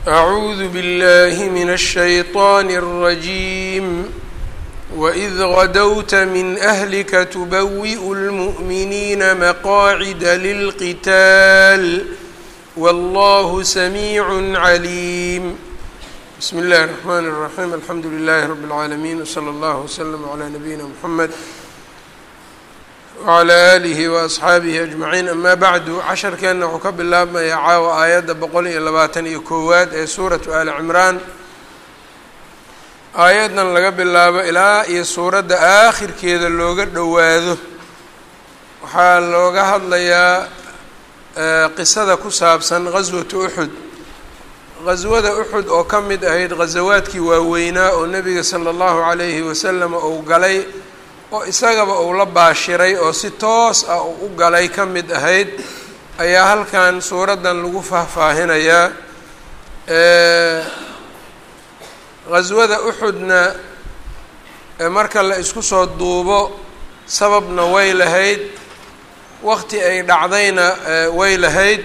أعوذ بالله من الشيطان الرجيم وإذ غدوت من أهلك تبوئ المؤمنين مقاعد للقتال والله سميع عليم بسم الله الرحمن الرحيم الحمد لله رب العالمين وصلى الله وسلم على نبينا محمد wclى alihi waasxaabihi ajmaciin amaa bacdu casharkeenna wuxuu ka bilaabmayaa caawa aayadda boqol iyo labaatan iyo koowaad ee suuratu ali cimraan aayaddan laga bilaabo ilaa iyo suuradda aakhirkeeda looga dhowaado waxaa looga hadlayaa qisada ku saabsan gaswatu uxud gaswada uxud oo ka mid ahayd ghasawaadkii waaweynaa oo nebiga sala allahu calayhi wasalam uu galay oo isagaba uu la baashiray oo si toos ah uu u galay ka mid ahayd ayaa halkan suuraddan lagu faahfaahinayaa ghaswada uxudna marka la isku soo duubo sababna way lahayd waqti ay dhacdayna way lahayd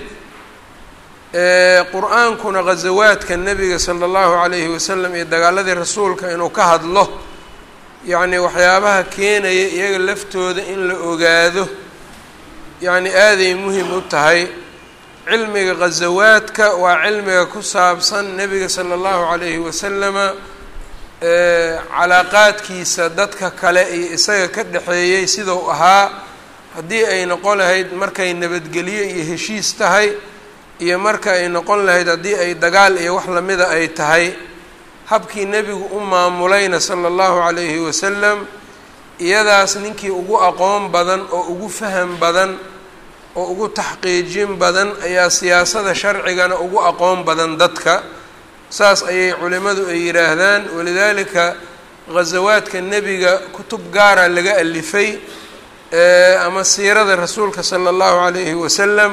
qur-aankuna ghasawaadka nebiga sala allahu calayhi wasalam iyo dagaaladii rasuulka inuu ka hadlo yacni waxyaabaha keenaya iyaga laftooda in la ogaado yacni aaday muhim u tahay cilmiga ghasawaadka waa cilmiga ku saabsan nebiga sala allahu calayhi wasalama calaaqaadkiisa dadka kale iyo isaga ka dhexeeyey sidau ahaa haddii ay noqon lahayd markay nabadgelyo iyo heshiis tahay iyo marka ay noqon lahayd haddii ay dagaal iyo wax lamida ay tahay habkii nebigu u maamulayna sala allahu calayhi wasalam iyadaas ninkii ugu aqoon badan oo ugu faham badan oo ugu taxqiijin badan ayaa siyaasada sharcigana ugu aqoon badan dadka saas ayay culimmadu ay yidhaahdaan walidaalika ghasawaadka nebiga kutub gaara laga alifay ama siirada rasuulka sala allahu calayhi wasalam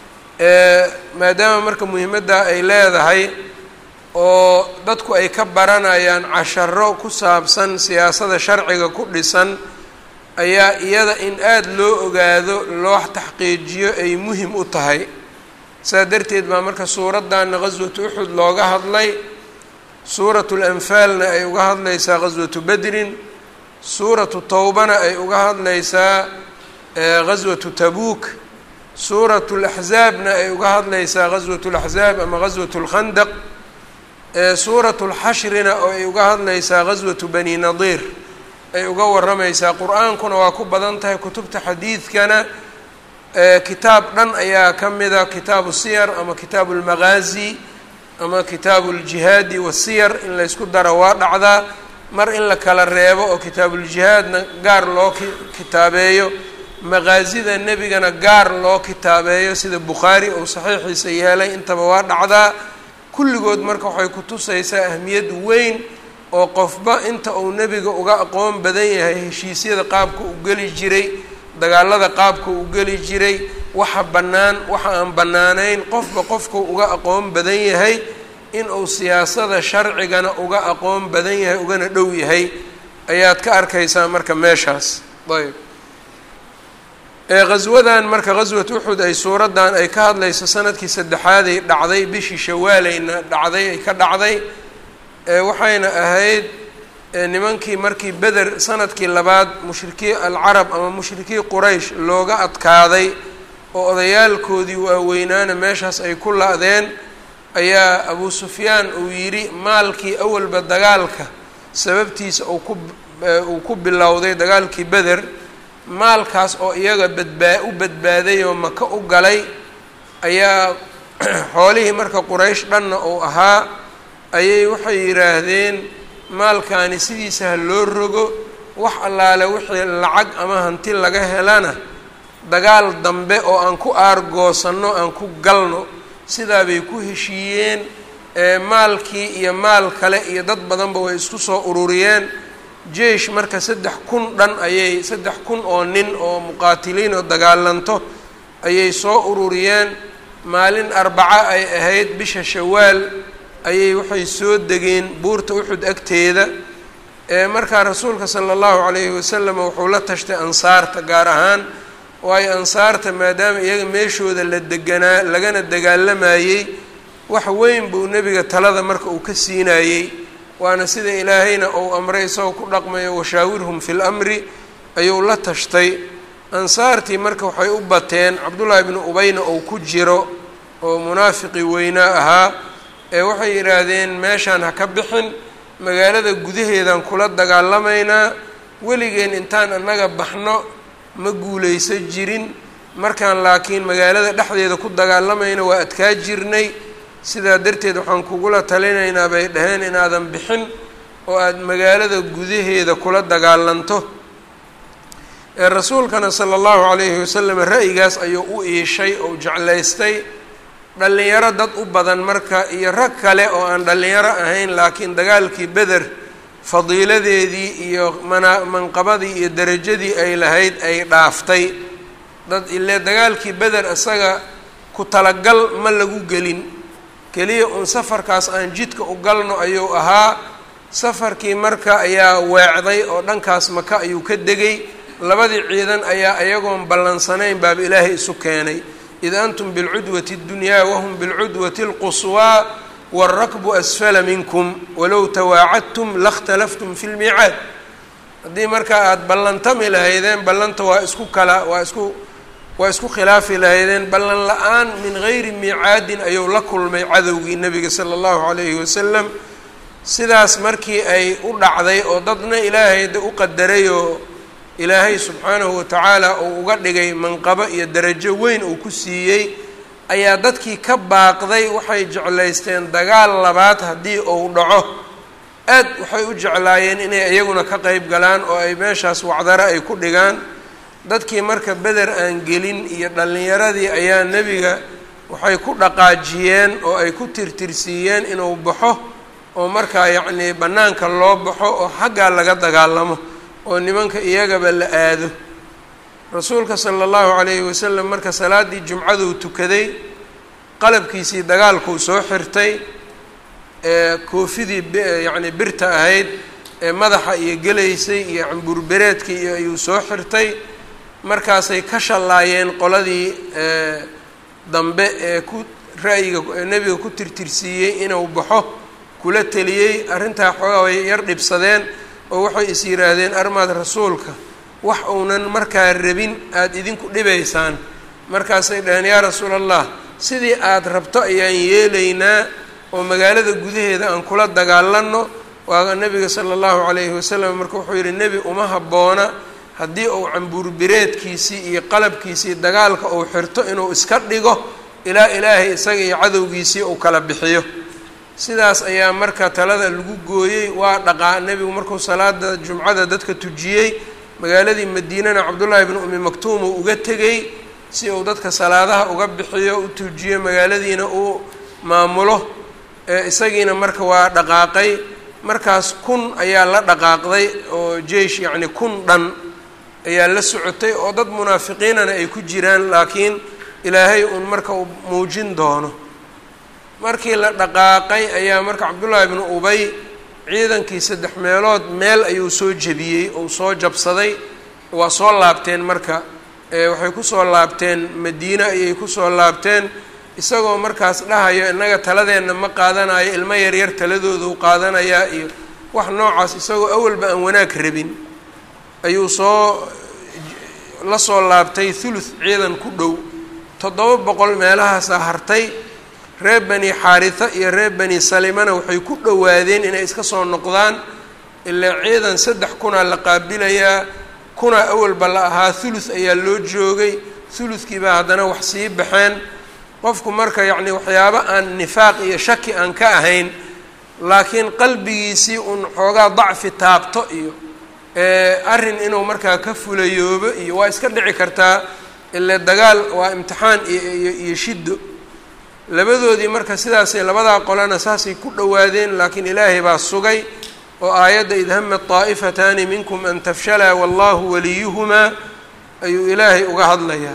maadaama marka muhiimaddaa ay leedahay oo dadku ay ka baranayaan casharo ku saabsan siyaasada sharciga ku dhisan ayaa iyada in aada loo ogaado loo taxqiijiyo ay muhim u tahay saa darteed baa marka suuraddaana ghaswatu uxud looga hadlay suuratu lanfaalna ay uga hadlaysaa ghaswatu bedrin suuratu towbana ay uga hadlaysaa ghaswatu tabuuk suuratu laxzaabna ay uga hadlaysaa ghaswatu laxzaab ama ghaswatu lkhandaq suuratu lxashrina oo ay uga hadlaysaa ghaswatu bani nadiir ay uga waramaysaa qur-aankuna waa ku badan tahay kutubta xadiidkana kitaab dhan ayaa ka mida kitaabu siyar ama kitaabu lmaqaazi ama kitaabu ljihaadi wasiyar in laysku daro waa dhacdaa mar in la kala reebo oo kitaabuuljihaadna gaar loo kitaabeeyo maqaasida nebigana gaar loo kitaabeeyo sida bukhaari uu saxiixiisa yeelay intaba waa dhacdaa kulligood marka waxay ku tusaysaa ahmiyad weyn oo qofba inta uu nebiga uga aqoon badan yahay heshiisyada qaabka u geli jiray dagaalada qaabka u geli jiray waxa bannaan waxa aan bannaanayn qofba qofku uga aqoon badan yahay in uu siyaasada sharcigana uga aqoon badan yahay ugana dhow yahay ayaad ka arkaysaa marka meeshaas ayb eeghaswadan marka ghaswat uxud ay suuraddan ay ka hadlayso sanadkii saddexaaday dhacday bishii shawaalayna dhacday ay ka dhacday waxayna ahayd nimankii markii beder sanadkii labaad mushrikii alcarab ama mushrikii quraysh looga adkaaday oo odayaalkoodii waaweynaana meeshaas ay ku la-deen ayaa abu sufyaan uu yidhi maalkii awalba dagaalka sababtiisa uu ku uu ku bilowday dagaalkii beder maalkaas oo iyaga badbaa u badbaaday oo maka u galay ayaa xoolihii marka quraysh dhanna uu ahaa ayay waxay yidhaahdeen maalkaani sidiisa ha loo rogo wax allaale wixii lacag ama hanti laga helana dagaal dambe oo aan ku aargoosanno aan ku galno sidaa bay ku heshiiyeen maalkii iyo maal kale iyo dad badanba way isku soo ururiyeen jeish marka saddex kun dhan ayay saddex kun oo nin oo muqaatiliin oo dagaalanto ayay soo ururiyeen maalin arbaco ay ahayd bisha shawaal ayay waxay soo degeen buurta uxud agteeda markaa rasuulka sala allahu calayhi wasalam wuxuu la tashtay ansaarta gaar ahaan waayo ansaarta maadaama iyaga meeshooda la deganaa lagana dagaalamayey wax weyn buu nebiga talada marka uu ka siinayey waana sida ilaahayna uu amray isagoo ku dhaqmayo washaawirhum fi lamri ayuu la tashtay ansaartii marka waxay u bateen cabdullaahi bnu ubayna uu ku jiro oo munaafiqii weynaa ahaa ee waxay yidhaahdeen meeshaan ha ka bixin magaalada gudaheedaan kula dagaalamaynaa weligeen intaan annaga baxno ma guulaysa jirin markaan laakiin magaalada dhexdeeda ku dagaalamayna waa adkaa jirnay sidaa darteed waxaan kugula talinaynaa bay dhaheen inaadan bixin oo aada magaalada gudaheeda kula dagaalanto ee rasuulkana sala allahu calayhi wasalam ra'yigaas ayuu u iishay oo jeclaystay dhallinyaro dad u badan marka iyo rag kale oo aan dhallinyaro ahayn laakiin dagaalkii beder fadiiladeedii iyo mana manqabadii iyo derajadii ay lahayd ay dhaaftay dad ile dagaalkii beder isaga ku talagal ma lagu gelin keliya uun safarkaas aan jidka u galno ayuu ahaa safarkii marka ayaa weecday oo dhankaas maka ayuu ka degay labadii ciidan ayaa iyagoon ballansanayn baaba ilaahay isu keenay id antum bilcudwati اddunyaa wahum bilcudwati اlquswaa wاlrakbu asfala minkum walow tawaacadtum lakhtalaftum fi lmiicaad haddii markaa aada ballantami lahaydeen ballanta waa isku kala waa isku waa isku khilaafi lahaydeen ballan la-aan min gayri miicaadin ayuu la kulmay cadowgii nebiga sala allahu calayhi wasalam sidaas markii ay u dhacday oo dadna ilaahay de u qadaray oo ilaahay subxaanahu watacaala uu uga dhigay manqabo iyo darajo weyn uu ku siiyey ayaa dadkii ka baaqday waxay jeclaysteen dagaal labaad haddii uu dhaco aad waxay u jeclaayeen inay iyaguna ka qeyb galaan oo ay meeshaas wacdaro ay ku dhigaan dadkii marka beder aan gelin iyo dhallinyaradii ayaa nebiga waxay ku dhaqaajiyeen oo ay ku tirtirsiiyeen inuu baxo oo markaa yacnii bannaanka loo baxo oo xaggaa laga dagaalamo oo nimanka iyagaba la aado rasuulka sala allahu calayhi wasalam marka salaaddii jumcaduu tukaday qalabkiisii dagaalkuu soo xirtay ee koofidii yacni birta ahayd ee madaxa iyo gelaysay iyo cambuurbereedkii iyo ayuu soo xirtay markaasay ka shallaayeen qoladii dambe ee ku ra'yiga nebiga ku tirtirsiiyey inuu baxo kula teliyey arrintaa xoogaa way yar dhibsadeen oo waxay is yidhaahdeen armaad rasuulka wax uunan markaa rabin aada idinku dhibaysaan markaasay dhaheen yaa rasuul allah sidii aada rabto ayaan yeelaynaa oo magaalada gudaheeda aan kula dagaalanno waa nebiga sala allahu calayhi wasalam marka wuxuu yidhi nebi uma habboona haddii uu cambuurbireedkiisii iyo qalabkiisii dagaalka uu xirto inuu iska dhigo ilaa ilaahay isaga iyo cadowgiisii uu kala bixiyo sidaas ayaa marka talada lagu gooyey waa dhaqaa nebigu markuu salaada jumcada dadka tujiyey magaaladii madiinana cabdullaahi bnu umi maktuum uu uga tegey si uu dadka salaadaha uga bixiyo u tujiyo magaaladiina uu maamulo eisagiina marka waa dhaqaaqay markaas kun ayaa la dhaqaaqday oo jeish yacni kun dhan ayaa la socotay oo dad munaafiqiinana ay ku jiraan laakiin ilaahay uun marka uu muujin doono markii la dhaqaaqay ayaa marka cabdullaahi bnu ubay ciidankii saddex meelood meel ayuu soo jebiyey ou soo jabsaday waa soo laabteen marka waxay kusoo laabteen madiine ayay kusoo laabteen isagoo markaas dhahayo innaga taladeenna ma qaadanayo ilmo yaryar taladoodu qaadanayaa iyo wax noocaas isagoo awalba aan wanaag rabin ayuu soo la soo laabtay thuluth ciidan ku dhow toddoba boqol meelahaasaa hartay reer bani xaarisa iyo reer bani salimana waxay ku dhowaadeen inay iska soo noqdaan ilaa ciidan saddex kunaa la qaabilayaa kunaa awalba la ahaa thuluth ayaa loo joogay thuluthkiibaa haddana wax sii baxeen qofku marka yacni waxyaabo aan nifaaq iyo shaki aan ka ahayn laakiin qalbigiisii uun xoogaa dacfi taabto iyo arrin inuu markaa ka fulayoobo iyo waa iska dhici kartaa ile dagaal waa imtixaan iyo iyo shiddo labadoodii marka sidaasay labadaa qolana saasay ku dhowaadeen laakiin ilaahay baa sugay oo aayadda id hamat taa'ifataani minkum an tafshalaa wallahu waliyuhumaa ayuu ilaahay uga hadlayaa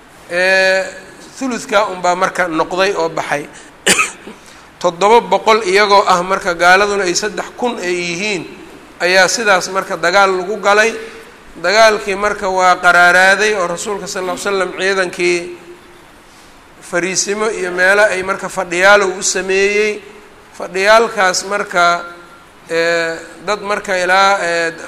thuludkaa unbaa marka noqday oo baxay toddoba boqol iyagoo ah marka gaaladuna ay saddex kun ay yihiin ayaa sidaas marka dagaal lagu galay dagaalkii marka waa qaraaraaday oo rasuulka sal ll ly slam ciidankii fariisimo iyo meelo ay marka fadhiyaalow u sameeyey fadhiyaalkaas marka dad marka ilaa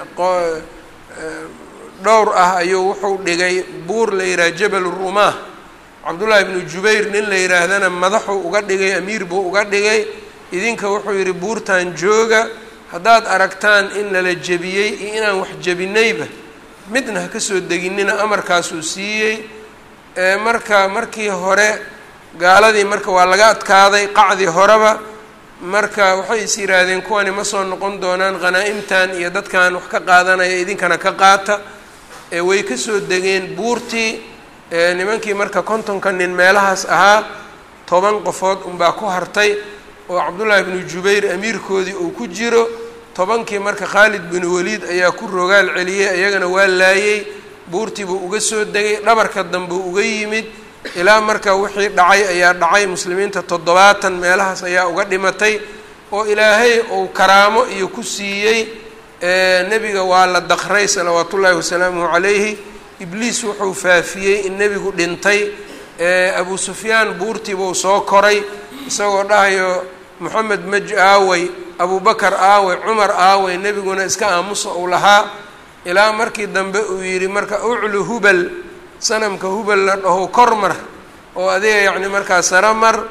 dhowr ah ayuu wuxuu dhigay buur la yidhaha jabal rumaah cabdullaahi ibnu jubayr nin la yidhaahdana madaxuu uga dhigay amiir buu uga dhigay idinka wuxuu yidhi buurtan jooga haddaad aragtaan in nala jebiyey iyo inaan wax jebinayba midna ha ka soo deginina amarkaasuu siiyey marka markii hore gaaladii marka waa laga adkaaday qacdii horeba marka waxay is yidhaahdeen kuwani ma soo noqon doonaan khanaa'imtan iyo dadkan wax ka qaadanaya idinkana ka qaata way ka soo degeen buurtii nimankii marka kontonka nin meelahaas ahaa toban qofood unbaa ku hartay oo cabdullaahi bnu jubayr amiirkoodii uu ku jiro tobankii marka khaalid binu waliid ayaa ku rogaal celiyey iyagana waa laayey buurtii buu uga soo degay dhabarka dambeu uga yimid ilaa marka wixii dhacay ayaa dhacay muslimiinta toddobaatan meelahaas ayaa uga dhimatay oo ilaahay uu karaamo iyo ku siiyey nebiga waa la daqray salawaatu ullaahi wasalaamuhu calayhi ibliis wuxuu faafiyey in nebigu dhintay abu sufyaan buurtiibuu soo koray isagoo dhahayo moxamed maj aawey abubakar aawey cumar aawey nebiguna iska aamusa uu lahaa ilaa markii dambe uu yidhi marka uclu hubal sanamka hubal la dhaho kormar oo adiga yacni markaa sara mar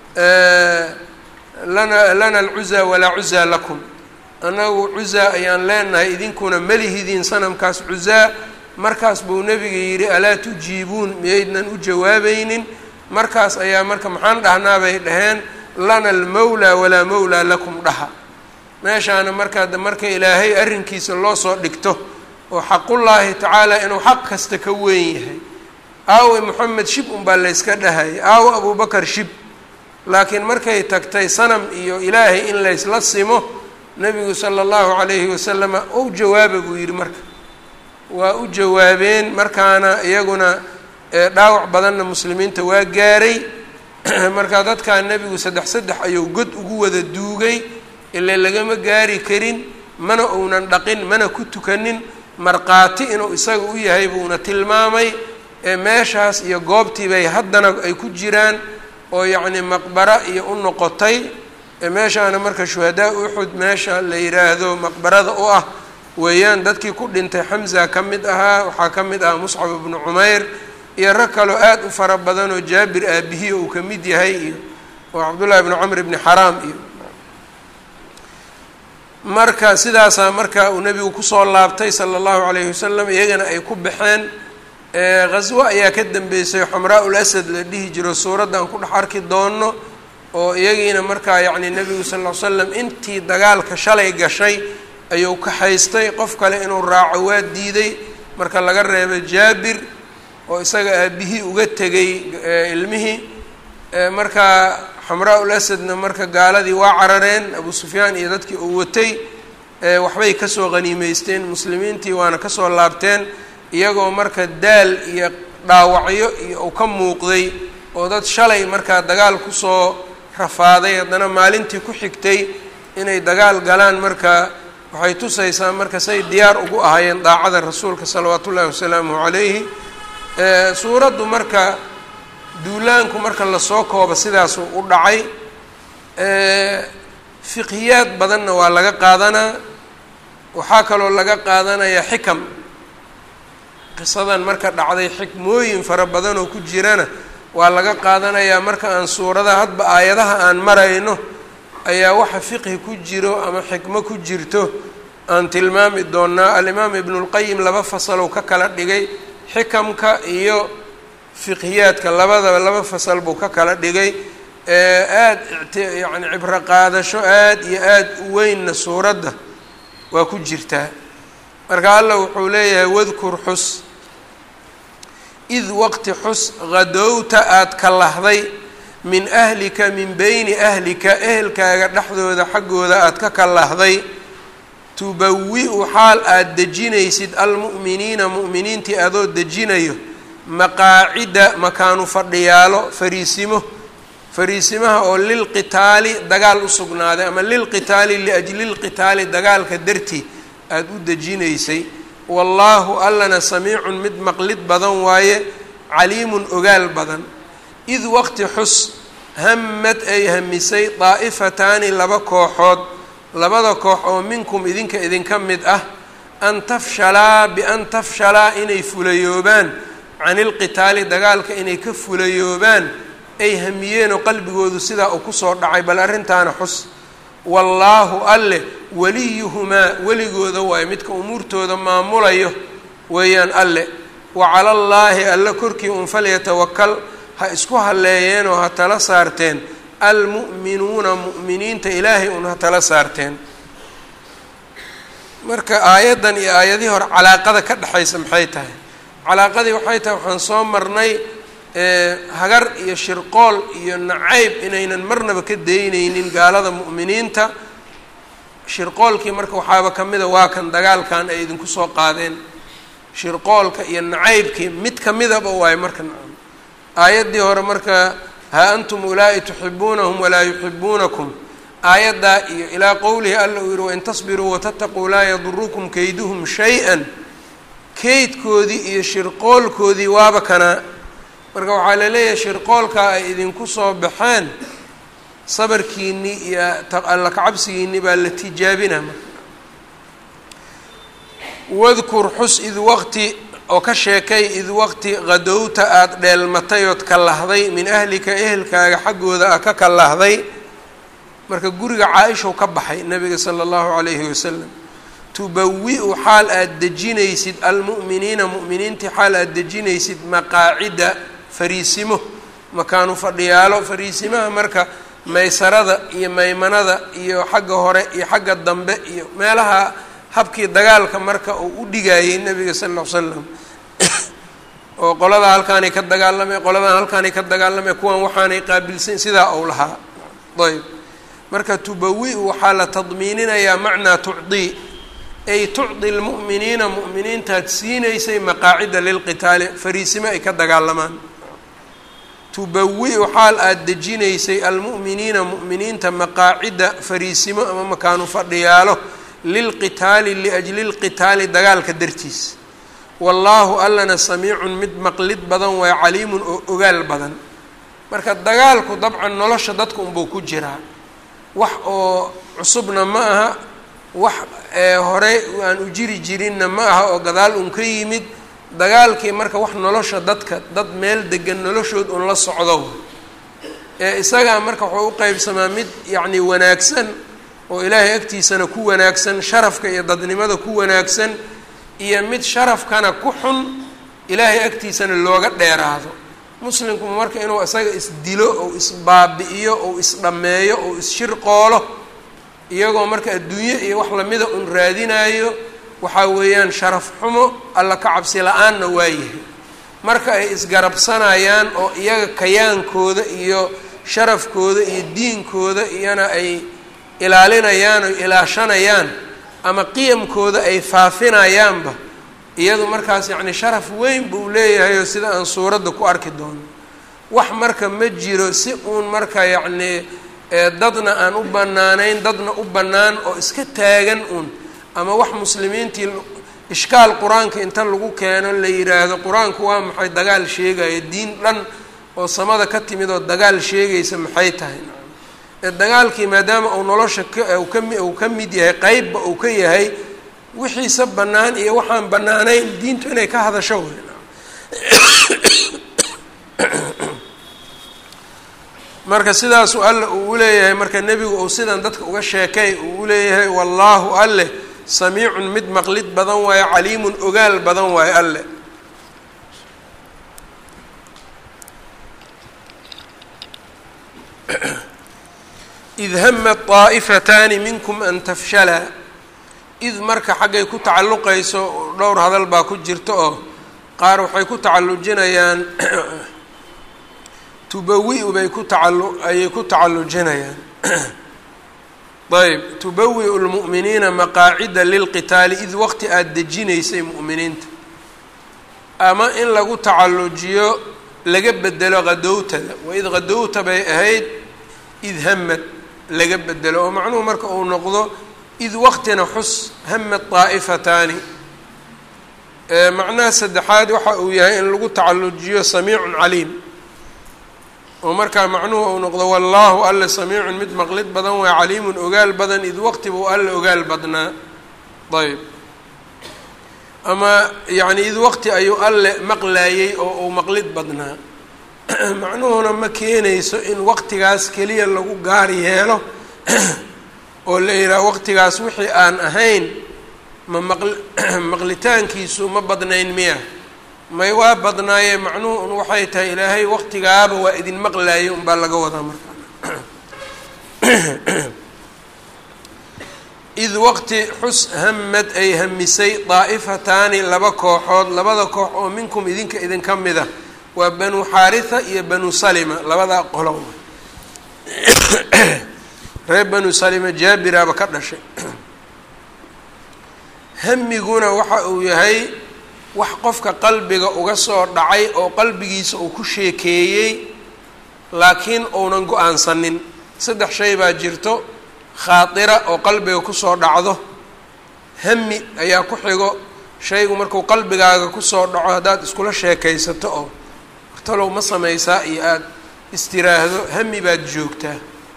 lana lana alcuzaa walaa cuzaa lakum annagu cuzaa ayaan leenahay idinkuna melihidiin sanamkaas cuzaa markaas buu nebiga yidhi alaa tujiibuun miyaydnan u jawaabaynin markaas ayaa marka maxaan dhahnaa bay dhaheen lana almawlaa walaa mawlaa lakum dhaha meeshaana markaa marka ilaahay arrinkiisa loo soo dhigto oo xaqullaahi tacaala inuu xaq kasta ka weyn yahay aawe moxamed shib unbaa layska dhahayay aawe abubakar shib laakiin markay tagtay sanam iyo ilaahay in laysla simo nebigu sala allahu calayhi wasalama ou jawaaba buu yidhi marka waa u jawaabeen markaana iyaguna dhaawac badanna muslimiinta waa gaaray marka dadkaa nebigu saddex saddex ayuu god ugu wada duugay ile lagama gaari karin mana uunan dhaqin mana ku tukanin markhaati inuu isaga u yahay buuna tilmaamay meeshaas iyo goobtii bay haddana ay ku jiraan oo yacni maqbara iyo u noqotay meeshaana marka shuhadaa uxud meesha la yidhaahdo maqbarada u ah weeyaan dadkii ku dhintay xamza ka mid ahaa waxaa ka mid ahaa muscab ibnu cumayr iyo rag kaloo aada u fara badan oo jaabir aabihiya uu ka mid yahay iyo oo cabdullahi ibnu camr ibni xaraam iyo marka sidaasaa marka uu nebigu kusoo laabtay sala allahu calayhi wasalam iyagana ay ku baxeen khaswo ayaa ka dambeysay xamraa ul asad la dhihi jiro suuraddan ku dhex arki doono oo iyagiina markaa yacni nebigu sal ll ly slam intii dagaalka shalay gashay ayuu kaxaystay qof kale inuu raaco waa diiday marka laga reebo jaabir oo isaga aabihii uga tegay ilmihii marka xamraa ul asadna marka gaaladii waa carareen abu sufyaan iyo dadkii uu watay waxbay kasoo qaniimeysteen muslimiintii waana kasoo laabteen iyagoo marka daal iyo dhaawacyo iyo uu ka muuqday oo dad shalay markaa dagaal kusoo rafaaday haddana maalintii ku xigtay inay dagaal galaan marka waxay tusaysaa marka say diyaar ugu ahaayeen daacada rasuulka salawaatu ullahi wasalaamuhu calayhi suuraddu marka duulaanku marka lasoo koobo sidaasuu u dhacay fiqhiyaad badanna waa laga qaadanaa waxaa kaloo laga qaadanayaa xikam qisadan marka dhacday xikmooyin fara badan oo ku jirana waa laga qaadanayaa marka aan suuradaha hadba aayadaha aan marayno ayaa waxa fiqhi ku jiro ama xikmo ku jirto aan tilmaami doonaa alimaam ibnulqayim laba fasalow ka kala dhigay xikamka iyo fiqhiyaadka labadaba laba fasal buu ka kala dhigay aada igt yacni cibro qaadasho aada iyo aada u weynna suuradda waa ku jirtaa marka allah wuxuu leeyahay wadkur xus id waqti xus hadowta aada ka lahday min ahlika min beyni ahlika ehelkaaga dhexdooda xaggooda aada ka kalahday tubawi-u xaal aada dejinaysid almu'miniina mu'miniintii adoo dejinayo maqaacida makaanu fadhiyaalo fariisimo fariisimaha oo lilqitaali dagaal u sugnaaday ama lilqitaali liajli lqitaali dagaalka dartii aada u dejinaysay wallaahu allana samiicun mid maqlid badan waaye caliimun ogaal badan id waqti xus hammad ay hamisay daa'ifataani laba kooxood labada koox oo minkum idinka idinka mid ah an tafshalaa bian tafshalaa inay fulayoobaan cani ilqitaali dagaalka inay ka fulayoobaan ay hamiyeen oo qalbigoodu sidaa uu kusoo dhacay bal arrintaana xus wallaahu alle weliyuhumaa weligooda waayo midka umuurtooda maamulayo weeyaan alle wa cala allaahi alle korkii un falyatawakal ha isku halleeyeen oo ha tala saarteen almu'minuuna mu'miniinta ilaahay un ha tala saarteen marka aayaddan iyo aayadihii hore calaaqada ka dhexaysa maxay tahay calaaqadii waxay tahay waxaan soo marnay hagar iyo shirqool iyo nacayb inaynan marnaba ka daynaynin gaalada mu'miniinta shirqoolkii marka waxaaba ka mida waa kan dagaalkan ay idinku soo qaadeen shirqoolka iyo nacaybkii mid kamidaba waayo marka nacam aayaddii hore marka haa antum ulaa'i tuxibuunahum walaa yuxibuunakum aayaddaa iyo ilaa qowlihi alla uu yihi wain tasbiruu watataquu laa yadurukum kayduhum shay-an kaydkoodii iyo shirqoolkoodii waaba kanaa marka waxaa la leeyahay shirqoolkaa ay idinku soo baxeen sabarkiinii iyo alla kacabsigiinii baa la tijaabina marka wadkur xus id waqti oo ka sheekay id waqti qadowta aada dheelmatay ood kalahday min ahlika ehelkaaga xaggooda ah ka kalahday marka guriga caa-ishaw ka baxay nabiga sala allahu calayhi wasalam tubawi-u xaal aada dejinaysid almu'miniina mu'miniintii xaal aada dejinaysid maqaacida fariisimo makaanu fadhiyaalo fariisimaha marka maysarada iyo maymanada iyo xagga hore iyo xagga dambe iyo meelaha habkii dagaalka marka uu u dhigayay nabiga sal ll ly slam oo qoladaa halkaanay ka dagaalamay qoladan halkaanay ka dagaalamay kuwan waxaanay qaabilsan sidaa ou lahaa ayb marka tubawi-u waxaa la tadmiininayaa macnaa tucdii ay tucdi lmu'miniina mu'miniintaad siinaysay maqaacida lilqitaali fariisimo ay ka dagaalamaan tubawi-u xaal aada dejinaysay almu'miniina mu'miniinta maqaacida fariisimo ama makaanu fadhiyaalo lilqitaali liajli lqitaali dagaalka dartiis wallaahu allana samiicun mid maqlid badan waay caliimun oo ogaal badan marka dagaalku dabcan nolosha dadka unbuu ku jiraa wax oo cusubna ma aha wax horey aan u jiri jirinna ma aha oo gadaal un ka yimid dagaalkii marka wax nolosha dadka dad meel degan noloshood un la socdo ee isagaa marka wuxuu u qeybsamaa mid yacni wanaagsan oo ilaahay agtiisana ku wanaagsan sharafka iyo dadnimada ku wanaagsan iyo mid sharafkana ku xun ilaahay agtiisana looga dheeraado muslimku marka inuu isaga isdilo ou isbaabi'iyo ou isdhammeeyo ou isshirqoolo iyagoo marka adduunye iyo wax lamida un raadinayo waxaa weeyaan sharaf xumo alla ka cabsi la-aanna waayahay marka ay isgarabsanayaan oo iyaga kayaankooda iyo sharafkooda iyo diinkooda iyana ay ilaalinayaan oo ilaashanayaan ama qiyamkooda ay faafinayaanba iyadu markaas yacni sharaf weyn buu leeyahay oo sida aan suuradda ku arki doono wax marka ma jiro si uun marka yacnii dadna aan u bannaanayn dadna u bannaan oo iska taagan uun ama wax muslimiintii ishkaal qur-aanka inta lagu keeno la yidhaahdo qur-aanku waa maxay dagaal sheegaya diin dhan oo samada ka timid oo dagaal sheegaysa maxay tahay dagaalkii maadaama uu nolosha kami uu ka mid yahay qeybba uu ka yahay wixiisa bannaan iyo waxaan bannaanayn diintu inay ka hadasho wey marka sidaasuu alle uu uleeyahay marka nebigu uu sidan dadka uga sheekay uu uleeyahay wallaahu alleh samiicun mid maqlid badan waayo caliimun ogaal badan waayo alle id hama طaa'ifataani minkum an tafshalaa id marka xaggay ku tacalluqayso dhowr hadal baa ku jirta oo qaar waxay ku tacallujinayaan tubawi-u bay ku tacallu ayay ku tacallujinayaan ayb tubawi-u lmu'miniina maqaacida lilqitaali id waqti aada dejinaysay mu'miniinta ama in lagu tacallujiyo laga bedelo qadowtada waid qadowta bay ahayd id hamad laga bedelo oo macnuhu marka uu noqdo id waqtina xus hamad daa'ifataani macnaha saddexaad waxa uu yahay in lagu tacallujiyo samiicun caliim oo markaa macnuhu uu noqdo wallaahu alle samiicun mid maqlid badan waa caliimun ogaal badan id waqti buu alle ogaal badnaa ayb ama yacni id waqti ayuu alle maqlaayey oo uu maqlid badnaa macnuhuna ma keenayso in waqtigaas keliya lagu gaar yeelo oo la yidhaha waqtigaas wixii aan ahayn ma maql maqlitaankiisu ma badnayn miya may waa badnaayee macnuhu un waxay tahay ilaahay waqtigaaba waa idin maqlaayay unbaa laga wadaa markaa id waqti xus hamad ay hamisay daa'ifataani laba kooxood labada koox oo minkum idinka idinka mida waa banu xaaritha iyo banu salima labadaa qolo reer banu salima jaabiraaba ka dhashay hamiguna waxa uu yahay wax qofka qalbiga uga soo dhacay oo qalbigiisa uu ku sheekeeyey laakiin uunan go-aansanin saddex shay baa jirto khaatira oo qalbiga kusoo dhacdo hami ayaa ku xigo shaygu markuu qalbigaaga kusoo dhaco haddaad iskula sheekaysato oo wartalow ma samaysaa iyo aada istiraahdo hami baad joogtaa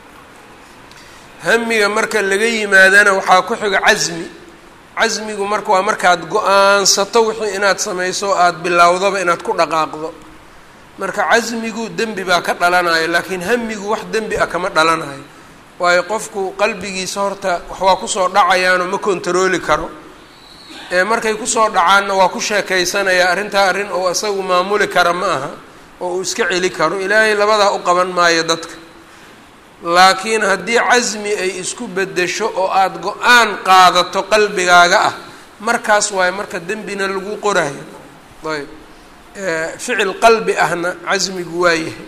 hamiga marka laga yimaadana waxaa ku xigo casmi casmigu marka waa markaad go-aansato wixii inaad samayso o aada bilowdaba inaad ku dhaqaaqdo marka casmigu dembi baa ka dhalanayo laakiin hamigu wax dembi ah kama dhalanayo waayo qofku qalbigiisa horta wax waa kusoo dhacayaanoo ma kontarooli karo ee markay kusoo dhacaanna waa ku sheekaysanaya arrintaa arrin oo isagu maamuli kara ma aha oo uu iska celi karo ilaahay labadaa u qaban maayo dadka laakiin haddii casmi ay isku beddesho oo aada go-aan qaadato qalbigaaga ah markaas waayo marka dembina lagu qorayo ayb ficil qalbi ahna casmigu waa yahay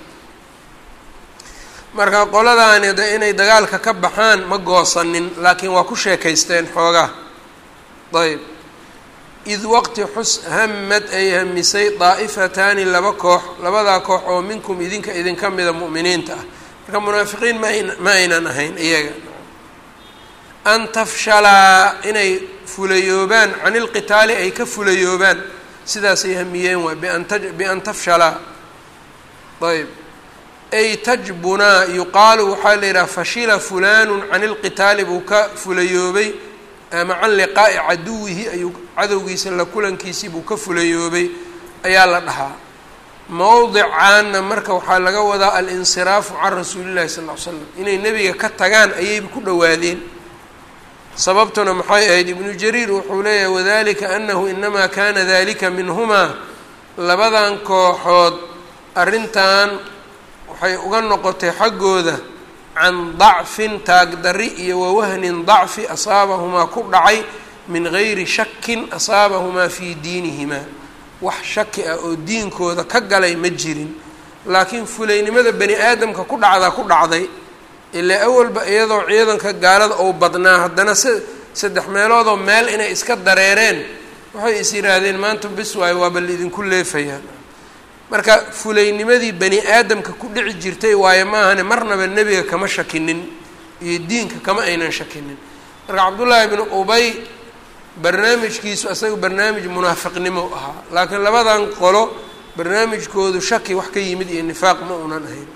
marka qoladaani de inay dagaalka ka baxaan ma goosanin laakiin waa ku sheekaysteen xoogaa ayb id waqti xus hamad ay hamisay daa'ifataani laba koox labadaa koox oo minkum idinka idinka mida mu'miniinta ah marka munaafiqiin mayn ma aynan ahayn iyaga an tafshalaa inay fulayoobaan can ilqitaali ay ka fulayoobaan sidaasay hamiyeen waay bian ta bian tafshalaa ayb ay tajbunaa yuqaalu waxaa la yidhaha fashila fulanu can ilqitaali buu ka fulayoobay ama can liqaa'i caduwihi ayuu cadowgiisa la kulankiisii buu ka fulayoobay ayaa la dhahaa mowdicaanna marka waxaa laga wadaa alinsiraafu can rasuulillahi sal ll ly slam inay nebiga ka tagaan ayayba ku dhowaadeen sababtuna maxay ahayd ibnu jariir wuxuu leeyahay wadalika anahu inamaa kana dalika minhumaa labadan kooxood arrintan waxay uga noqotay xaggooda can dacfin taagdarri iyo wawahnin dacfi asaabahumaa ku dhacay min gayri shakin asaabahumaa fii diinihimaa wax shaki ah oo diinkooda ka galay ma jirin laakiin fulaynimada bani aadamka ku dhacdaa ku dhacday ilaa awalba iyadoo ciidanka gaalada ou badnaa haddana s saddex meeloodoo meel inay iska dareereen waxay is yidhaahdeen maanta bis waayo waaba laidinku leefayaan marka fulaynimadii bani aadamka ku dhici jirtay waayo maahane marnaba nebiga kama shakinin iyo diinka kama aynan shakinin marka cabdullaahi bnu ubay barnaamijkiisu isaga barnaamij munaafiqnimo ahaa laakiin labadan qolo barnaamijkoodu shaki wax ka yimid iyo nifaaq ma unan ahayn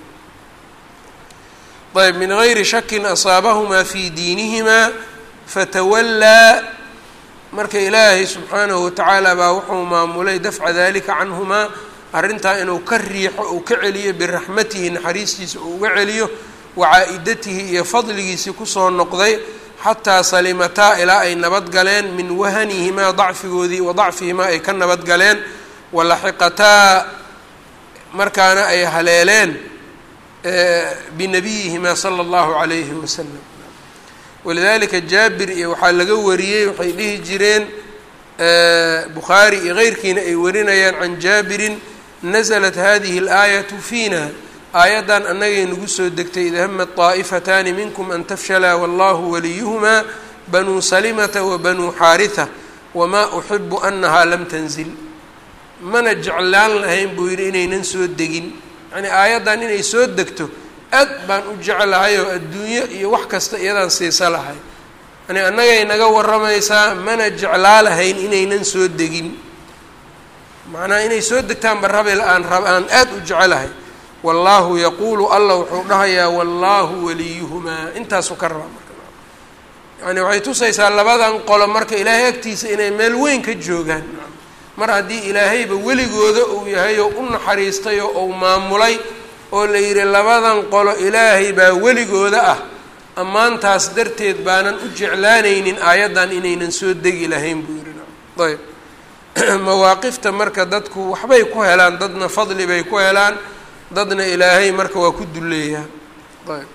ayb min gayri shakin asaabahumaa fii diinihimaa fatawallaa marka ilaahay subxaanahu watacaala baa wuxuu maamulay dafca dalika canhumaa arrintaa inuu ka riixo uu ka celiyo biraxmatihi naxariistiisa uu uga celiyo wacaa-idatihi iyo fadligiisii kusoo noqday xataa salimataa ilaa ay nabad galeen min wahanihimaa dacfigoodii wa dacfihimaa ay ka nabad galeen walaxiqataa markaana ay haleeleen binabiyihimaa sala allahu calayhi wasalam walidalika jaabir iyo waxaa laga wariyey waxay dhihi jireen bukhaari iyo keyrkiina ay warinayaan can jaabirin nasalat hadihi اlaayatu fiina aayaddan annagay nagu soo degtay id hamat طaa'ifataani minkum an tafshalaa wallahu waliyuhumaa banuu salimata wa banuu xaariثa wamaa uxibu anahaa lam tanzil mana jeclaan lahayn buu yidhi inaynan soo degin yacnii aayaddan inay soo degto aad baan u jeclahay oo adduunyo iyo wax kasta iyadaan siisa lahay yani annagay naga warramaysaa mana jeclaa lahayn inaynan soo degin macnaha inay soo degtaanba rabel aan rab aan aada u jecelahay wallaahu yaquulu alla wuxuu dhahayaa wallaahu waliyuhumaa intaasuu ka rabaa marka yani waxay tusaysaa labadan qolo marka ilaahay agtiisa inay meel weyn ka joogaan mar haddii ilaahayba weligooda uu yahay oo u naxariistay oo uu maamulay oo la yidhi labadan qolo ilaahay baa weligooda ah ammaantaas darteed baanan u jeclaanaynin aayaddan inaynan soo degi lahayn buu yidhi ayb mawaaqifta marka dadku waxbay ku helaan dadna fadli bay ku helaan dadna ilaahay marka waa ku duleeyaa ayb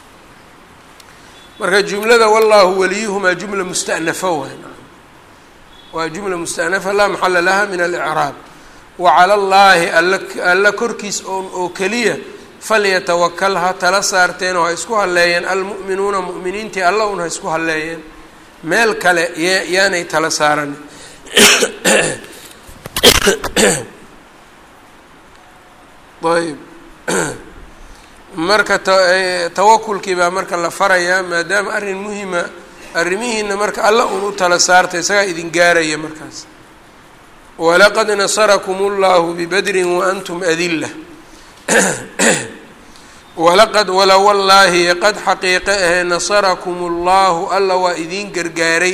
marka jumlada wallaahu waliyuhumaa jumla musta'nafa waay waa jumla musta'nafa laa maxala laha min alicraab wa cala allaahi alla alla korkiis oon oo keliya falyatawakal ha tala saarteen oo ha isku halleeyeen almu'minuuna mu'miniintii alla un ha isku halleeyeen meel kale y yaanay tala saaran ayb marka tawakulkii baa marka la farayaa maadaama arrin muhima arrimihiina marka alla un u tala saarta isagaa idin gaaraya markaas walaqad nasarakum اllahu bibadrin waantum adila walaqad wala wallaahi qad xaqiiqe ahe nasarakum اllahu alla waa idiin gargaaray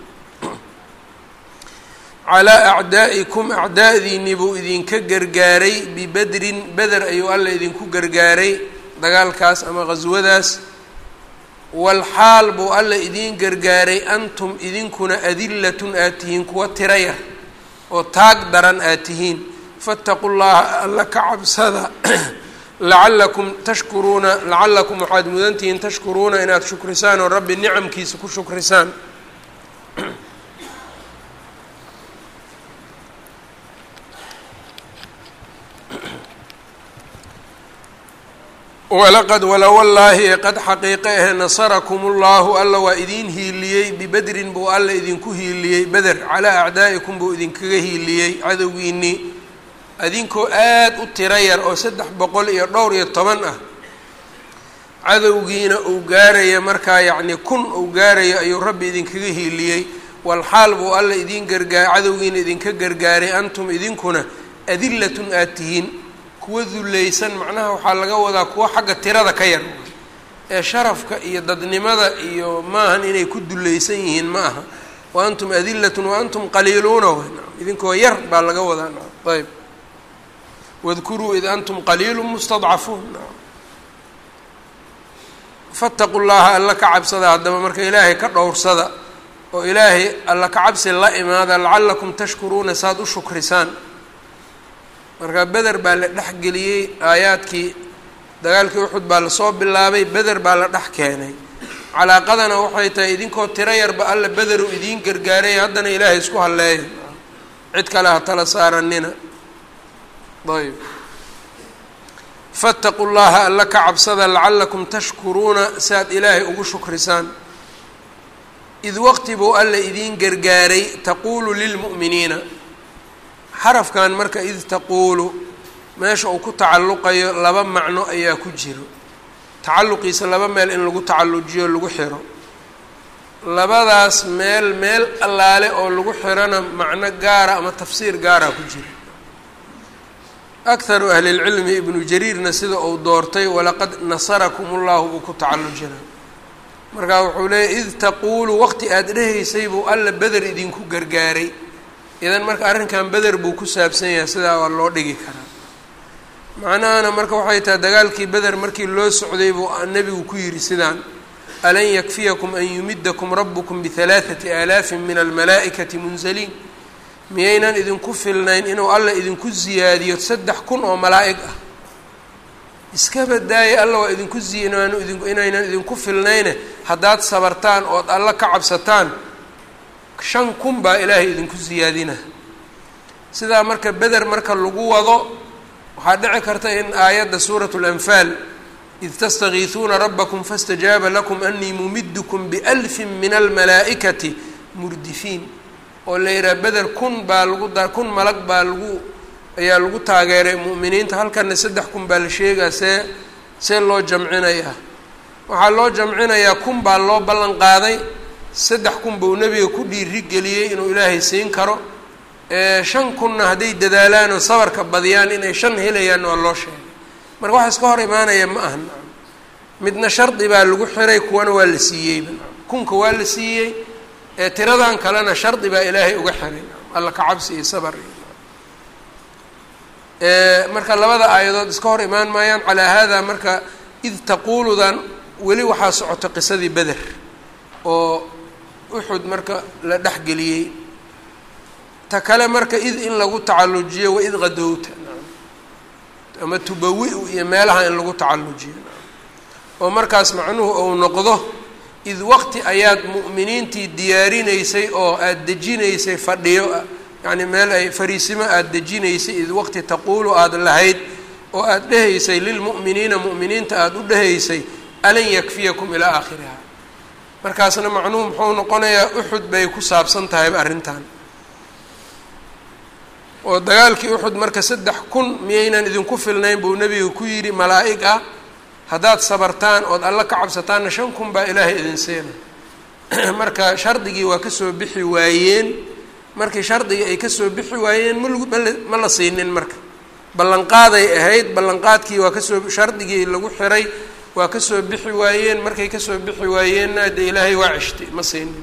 calaa acdaa'ikum acdaa'diinni buu idinka gargaaray bibedrin beder ayuu alla idinku gargaaray dagaalkaas ama qhaswadaas walxaal buu alla idiin gargaaray antum idinkuna adilatun aad tihiin kuwa tira yar oo taag daran aad tihiin faataqu llaha alla ka cabsada lacallakum tashkuruuna lacallakum waxaad mudantihiin tashkuruuna inaad shukrisaan oo rabbi nicamkiisa ku shukrisaan walaqad wala wallaahi qad xaqiiqe ahe nasarakum ullahu alla waa idiin hiiliyey bibedrin buu alla idinku hiiliyey beder calaa acdaa'ikum buu idinkaga hiiliyey cadowgiinnii adinkoo aada u tiro yar oo saddex boqol iyo dhowr iyo toban ah cadowgiina uu gaaraya markaa yacnii kun uu gaarayo ayuu rabbi idinkaga hiiliyey walxaal buu alla idiin gargaa cadowgiina idinka gargaaray antum idinkuna adilatun aad tihiin kuwa dullaysan macnaha waxaa laga wadaa kuwa xagga tirada ka yar ee sharafka iyo dadnimada iyo maahan inay ku dullaysan yihiin ma aha wa antum adilatun wa antum qaliiluuna w idinkoo yar baa laga wadaa ayb wadkuruu id antum qaliilu mustadcafuun fattaqu llaha alla ka cabsada haddaba marka ilaahay ka dhowrsada oo ilaahay alla ka cabsi la imaada lacallakum tashkuruuna saad u shukrisaan marka beder baa la dhex geliyey aayaadkii dagaalkii uxud baa lasoo bilaabay beder baa la dhex keenay calaaqadana waxay tahay idinkoo tiro yarba alla bederu idiin gargaaray haddana ilaahay isku halleeya cid kale ha tala saaranina ayb faataqu llaha alla ka cabsada lacallakum tashkuruuna si aad ilaahay ugu shukrisaan id waqti buu alla idiin gargaaray taquulu lilmu'miniina xarafkan marka id taquulu meesha uu ku tacalluqayo laba macno ayaa ku jiro tacalluqiisa laba meel in lagu tacallujiyo lagu xiro labadaas meel meel allaale oo lagu xirona macno gaara ama tafsiir gaara ku jira akharu ahlilcilmi ibnu jariirna sida uu doortay walaqad nasarakum ullahu buu ku tacallujina markaa wuxuu leeyahy id taquulu waqti aada dhehaysay buu alla beder idinku gargaaray idan marka arrinkan beder buu ku saabsan yahay sidaa waa loo dhigi karaa macnahana marka waxay tahay dagaalkii beder markii loo socday buu nebigu ku yidhi sidaan alan yakfiyakum an yumidakum rabukum bihalaathati aalaafin min almalaa'ikati munzaliin miyaynan idinku filnayn inuu alla idinku ziyaadiyo saddex kun oo malaa'ig ah iska badaaya alla waa idinku zinaanu idin inaynan idinku filnayne haddaad sabartaan ood alla ka cabsataan shan kun baa ilaahay idinku siyaadina sidaa marka beder marka lagu wado waxaa dhici karta in aayadda suuratu lanfaal id tastakiisuuna rabbakum faاstajaaba lakum anii mumidkum bialfin min almalaa'ikati murdifiin oo la yidhaha beder kun baa lagu da kun malag baa lagu ayaa lagu taageeray mu'miniinta halkana saddex kun baa la sheegaa see see loo jamcinayaa waxaa loo jamcinayaa kun baa loo ballan qaaday saddex kun buu nebiga ku dhiiri geliyey inuu ilaahay siin karo shan kunna hadday dadaalaan oo sabarka badiyaan inay shan helayaan waa loo sheegay marka wax iska hor imaanaya ma aha midna shardi baa lagu xiray kuwana waa la siiyeyba kunka waa la siiyey ee tiradan kalena shardi baa ilaahay uga xiray alla ka cabsi iyo sabar marka labada aayadood iska hor imaan maayaan calaa haadaa marka id taquuludan weli waxaa socota qisadii beder oo uxud marka la dhexgeliyey ta kale marka id in lagu tacallujiyo wa id qadowta ama tubawi-u iyo meelaha in lagu tacallujiyo oo markaas macnuhu ou noqdo id waqti ayaad mu'miniintii diyaarinaysay oo aada dejinaysay fadhiyo yacni meel ay fariisimo aada dejinaysay id waqti taquulu aada lahayd oo aada dhehaysay lilmu'miniina mu'miniinta aada u dhehaysay alan yakfiyakum ilaa aakhiriha markaasna macnuhu muxuu noqonayaa uxud bay ku saabsan tahayba arrintan oo dagaalkii uxud marka saddex kun miyaynan idinku filnayn buu nebiga ku yidhi malaa'ig ah haddaad sabartaan ood alla ka cabsataanna shan kun baa ilaahay idin seena marka shardigii waa kasoo bixi waayeen markii shardigii ay kasoo bixi waayeen malgu mala ma la siinin marka ballanqaaday ahayd ballanqaadkii waa kasoo shardigii lagu xiray waa kasoo bixi waayeen markay kasoo bixi waayeenna dee ilaahay waa ceshtay ma siinin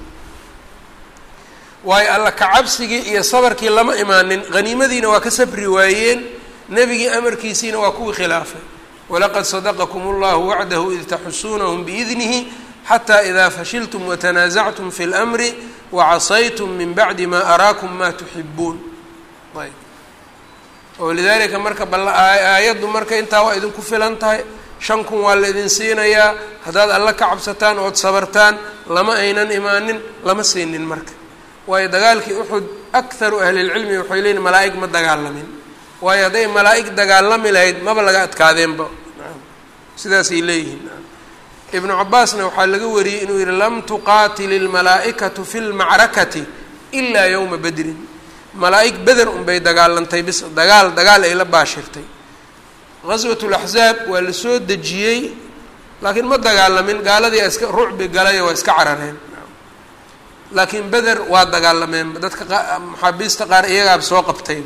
waayo alla kacabsigii iyo sabarkii lama imaanin haniimadiina waa ka sabri waayeen nebigii amarkiisiina waa kuwii khilaafay walaqad sadaqakum allahu wacdahu id taxusuunahum biidnihi xataa idaa fashiltum watanaasactum fi اlmri wacasaytum min bacdi ma araakum ma tuxibuun ayb oo lidalika marka bal aayaddu marka intaa waa idinku filan tahay shan kun waa la idin siinayaa haddaad alla ka cabsataan ood sabartaan lama aynan imaanin lama siinin marka waayo dagaalkii uxud akharu ahlilcilmi waxay leeyiin malaa'ig ma dagaalamin waayo hadday malaa'ig dagaalami lahayd maba laga adkaadeenba sidaasay leeyihiin ibnu cabaasna waxaa laga wariyey inuu yihi lam tuqaatil ilmalaa'ikatu fi lmacrakati ilaa yowma bedrin malaa'ig beder unbay dagaalantay bis dagaal dagaal ay la baashirtay gaswat laxzaab waa la soo dejiyey laakiin ma dagaalamin gaaladii iska rucbi galayo waa iska carareen laakiin beder waa dagaalameen dadka maxaabiista qaar iyagaaba soo qabtay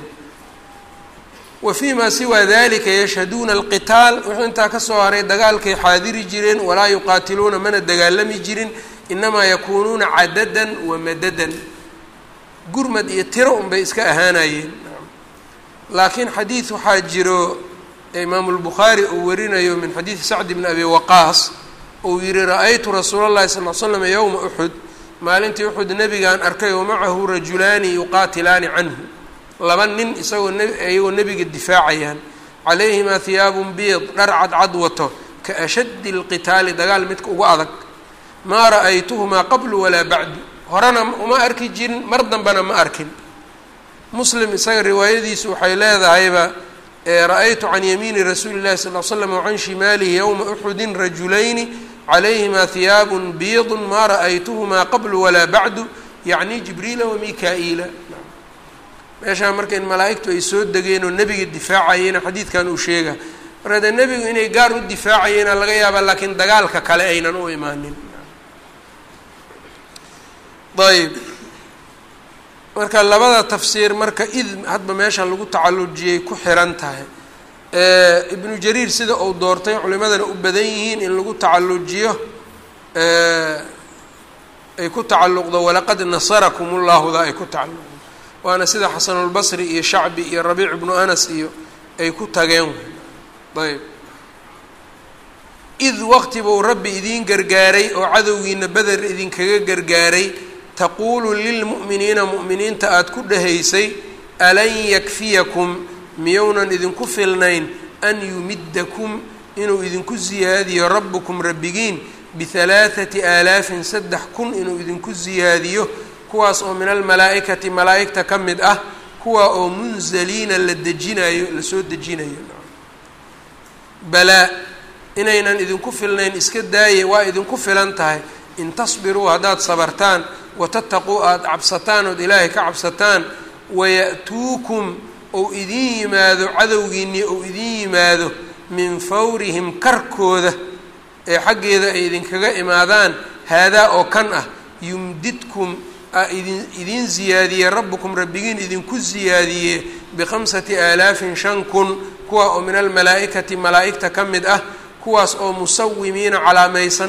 wa fii maa siwaa dalika yashhaduuna alqitaal wuxuu intaa kasoo haray dagaalkay xaadiri jireen walaa yuqaatiluuna mana dagaalami jirin inamaa yakuunuuna cadadan wa madadan gurmad iyo tiro unbay iska ahaanayeen laakiin xadiid waxaa jiro imaamu lbukhaari uu warinayo min xadiidi sacd bni abi waqaas uu yihi ra-aytu rasuula llahi sal l slam yowma uxud maalintii uxud nebigaan arkay oo macahu rajulaani yuqaatilaani canhu laba nin isagoo n iyagoo nebiga difaacayaan calayhimaa hiyaabun biid dhar cadcad wato ka ashaddi lqitaali dagaal midka ugu adag maa ra'aytuhumaa qablu walaa bacdu horena uma arki jirin mar dambena ma arkin muslim isaga riwaayadiisu waxay leedahayba ra-aytu can yamiini rasuuli llahi sal l slam wacan shimaalihi yowma uxudin rajulayni calayhimaa hiyaabun biidun maa ra'aytuhumaa qablu walaa bacdu yacni jibriila wa mika-iila meeshaa marka in malaa'igtu ay soo degeen oo nebiga difaacayeen xadiidkan uu sheega marka dee nebigu inay gaar u difaacayeena laga yaabaa laakiin dagaalka kale aynan u imaanin ayb marka labada tafsiir marka id hadba meesha lagu tacallujiyay ku xiran tahay ibnu jariir sida uu doortay culimadana u badan yihiin in lagu tacallujiyo ay ku tacalluqdo walaqad nasarakum ullaahuda ay ku tacalluqdo waana sida xasanulbasri iyo shacbi iyo rabiic ibnu anas iyo ay ku tageen ayb id waqti buu rabbi idiin gargaaray oo cadowgiina beder idinkaga gargaaray taquulu lilmu'miniina mu'miniinta aada ku dhahaysay alan yakfiyakum miyounan idinku filnayn an yumiddakum inuu idinku siyaadiyo rabbukum rabbigiin bihalaathati aalaafin saddex kun inuu idinku siyaadiyo kuwaas oo min almalaa'ikati malaa'igta ka mid ah kuwa oo munzaliina la dejinayo lasoo dejinayo balaa inaynan idinku filnayn iska daaye waa idinku filan tahay in tasbiruu haddaad sabartaan watattaquu aada cabsataan ood ilaahay ka cabsataan waya'tuukum ou idin yimaado cadowgiinnii ou idin yimaado min fawrihim karkooda ee xaggeeda ay idinkaga imaadaan haadaa oo kan ah yumdidkum idin idiin ziyaadiye rabbukum rabbigiin idinku siyaadiye bikhamsati aalaafin shan kun kuwa oo min almalaa'ikati malaa'igta ka mid ah kuwaas oo musawimiina calaamaysan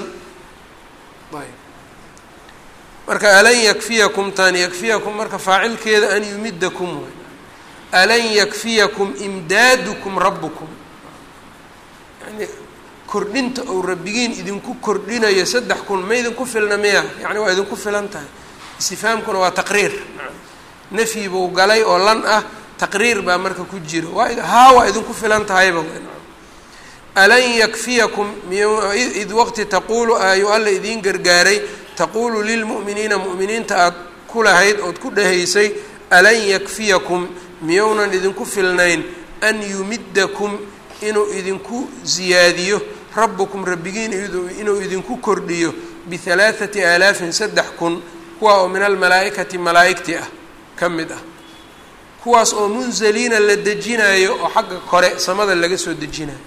marka alan yakfiyakum tan yakfiyakum marka faacilkeeda an yumidakum way alan yakfiyakum imdaadukum rabbukum yani kordhinta ou rabbigiin idinku kordhinayo saddex kun ma idinku filna miya yani waa idinku filan tahay istifaamkuna waa taqriir nafyi buu galay oo lan ah taqriir baa marka ku jiro waa haa waa idinku filan tahayba alan yakfiyakum id waqti taquulu ayu alla idiin gargaaray taquulu lilmu'miniina mu'miniinta aad ku lahayd ood ku dhahaysay alan yakfiyakum miyounan idinku filnayn an yumidakum inuu idinku ziyaadiyo rabbukum rabbigiin inuu idinku kordhiyo bihalaathati aalaafin saddex kun kuwa oo min almalaa'ikati malaa'igti ah ka mid ah kuwaas oo munzaliina la dejinayo oo xagga kore samada laga soo dejinayo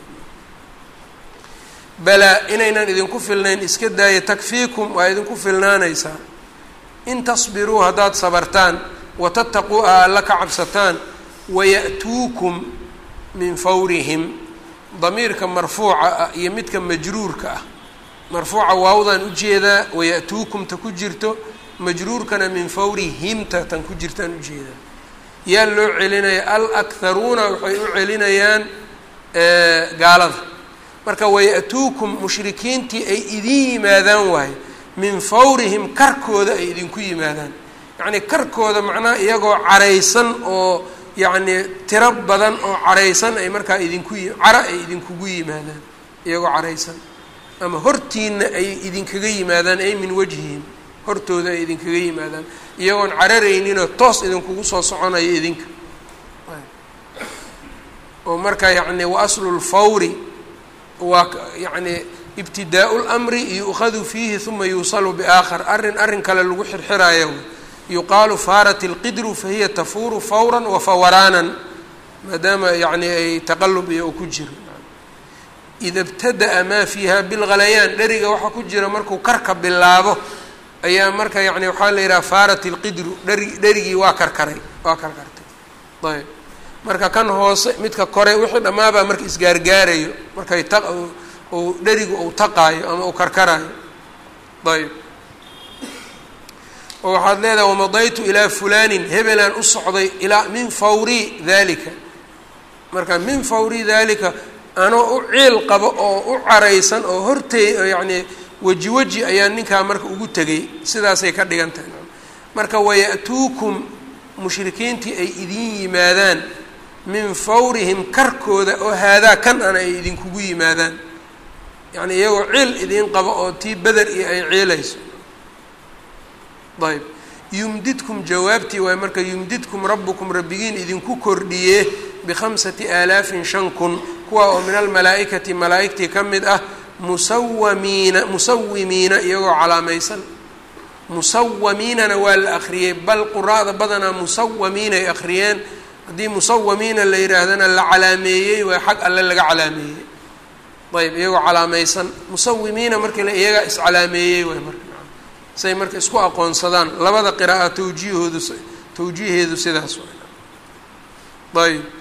balaa inaynan idinku filnayn iska daaya takfiikum waa idinku filnaanaysaa in tasbiruu haddaad sabartaan watattaquu a alla ka cabsataan waya'tuukum min fawrihim damiirka marfuuca ah iyo midka majruurka ah marfuuca waawdaan ujeedaa waya'tuukumta ku jirto majruurkana min fawrihimta tan ku jirtaan ujeedaa yaa loo celinaya al akharuuna waxay u celinayaan gaalada marka waya'tuukum mushrikiintii ay idin yimaadaan waaye min fawrihim karkooda ay idinku yimaadaan yacnii karkooda macnaha iyagoo caraysan oo yacnii tiro badan oo caraysan ay markaa idinku cara ay idinkugu yimaadaan iyagoo caraysan ama hortiina ay idinkaga yimaadaan ay min wajhihim hortooda ay idinkaga yimaadaan iyagoon cararayninoo toos idinkugu soo soconayo idinka oo marka yacni wa aslu lfawri waa yacni ibtidaau lmri yu'khadu fiihi uma yuusalu biaakhar arrin arrin kale lagu xirxiraayo yuqaalu faarat ilqidru fahiya tafuuru fawran wa fawaraanan maadaama yacni ay taqalub iyo u ku jiro ida ibtada'a maa fiiha bilghalayaan dheriga waxaa ku jira markuu karka bilaabo ayaa marka yani waxaa la yidhaha faarat ilqidru dheri dherigii waa karkaray waa karkartay ayb marka kan hoose midka kore wixii dhammaabaa marka isgaargaarayo markay ta uu dherigu uu taqaayo ama uu karkaraayo ayb oo waxaad leedahay wamadaytu ilaa fulanin hebelaan u socday ilaa min fawri dalika marka min fawri dalika anoo u ciil qabo oo u caraysan oo hortey yacni weji weji ayaa ninkaa marka ugu tegay sidaasay ka dhigan tahay marka waya'tuukum mushrikiintii ay idin yimaadaan min fawrihim karkooda oo haadaa kan ana ay idinkugu yimaadaan yacni iyagoo ciil idiin qabo oo tii beder iyo ay ciilayso ayb yumdidkum jawaabtii waay marka yumdidkum rabbukum rabbigiin idinku kordhiye bikhamsati aalaafin shan kun kuwa oo min almalaa'ikati malaa'igtii ka mid ah musawamiina musawimiina iyagoo calaamaysan musawamiinana waa la akhriyey bal quraa'da badanaa musawamiinay akhriyeen haddii musawamiina la yidhaahdana la calaameeyey waa xag alle laga calaameeyey ayb iyagoo calaamaysan musawimiina markii la iyagaa iscalaameeyey waay marka say marka isku aqoonsadaan labada qira'a tawjiihoodu tawjiiheedu sidaas waay ayb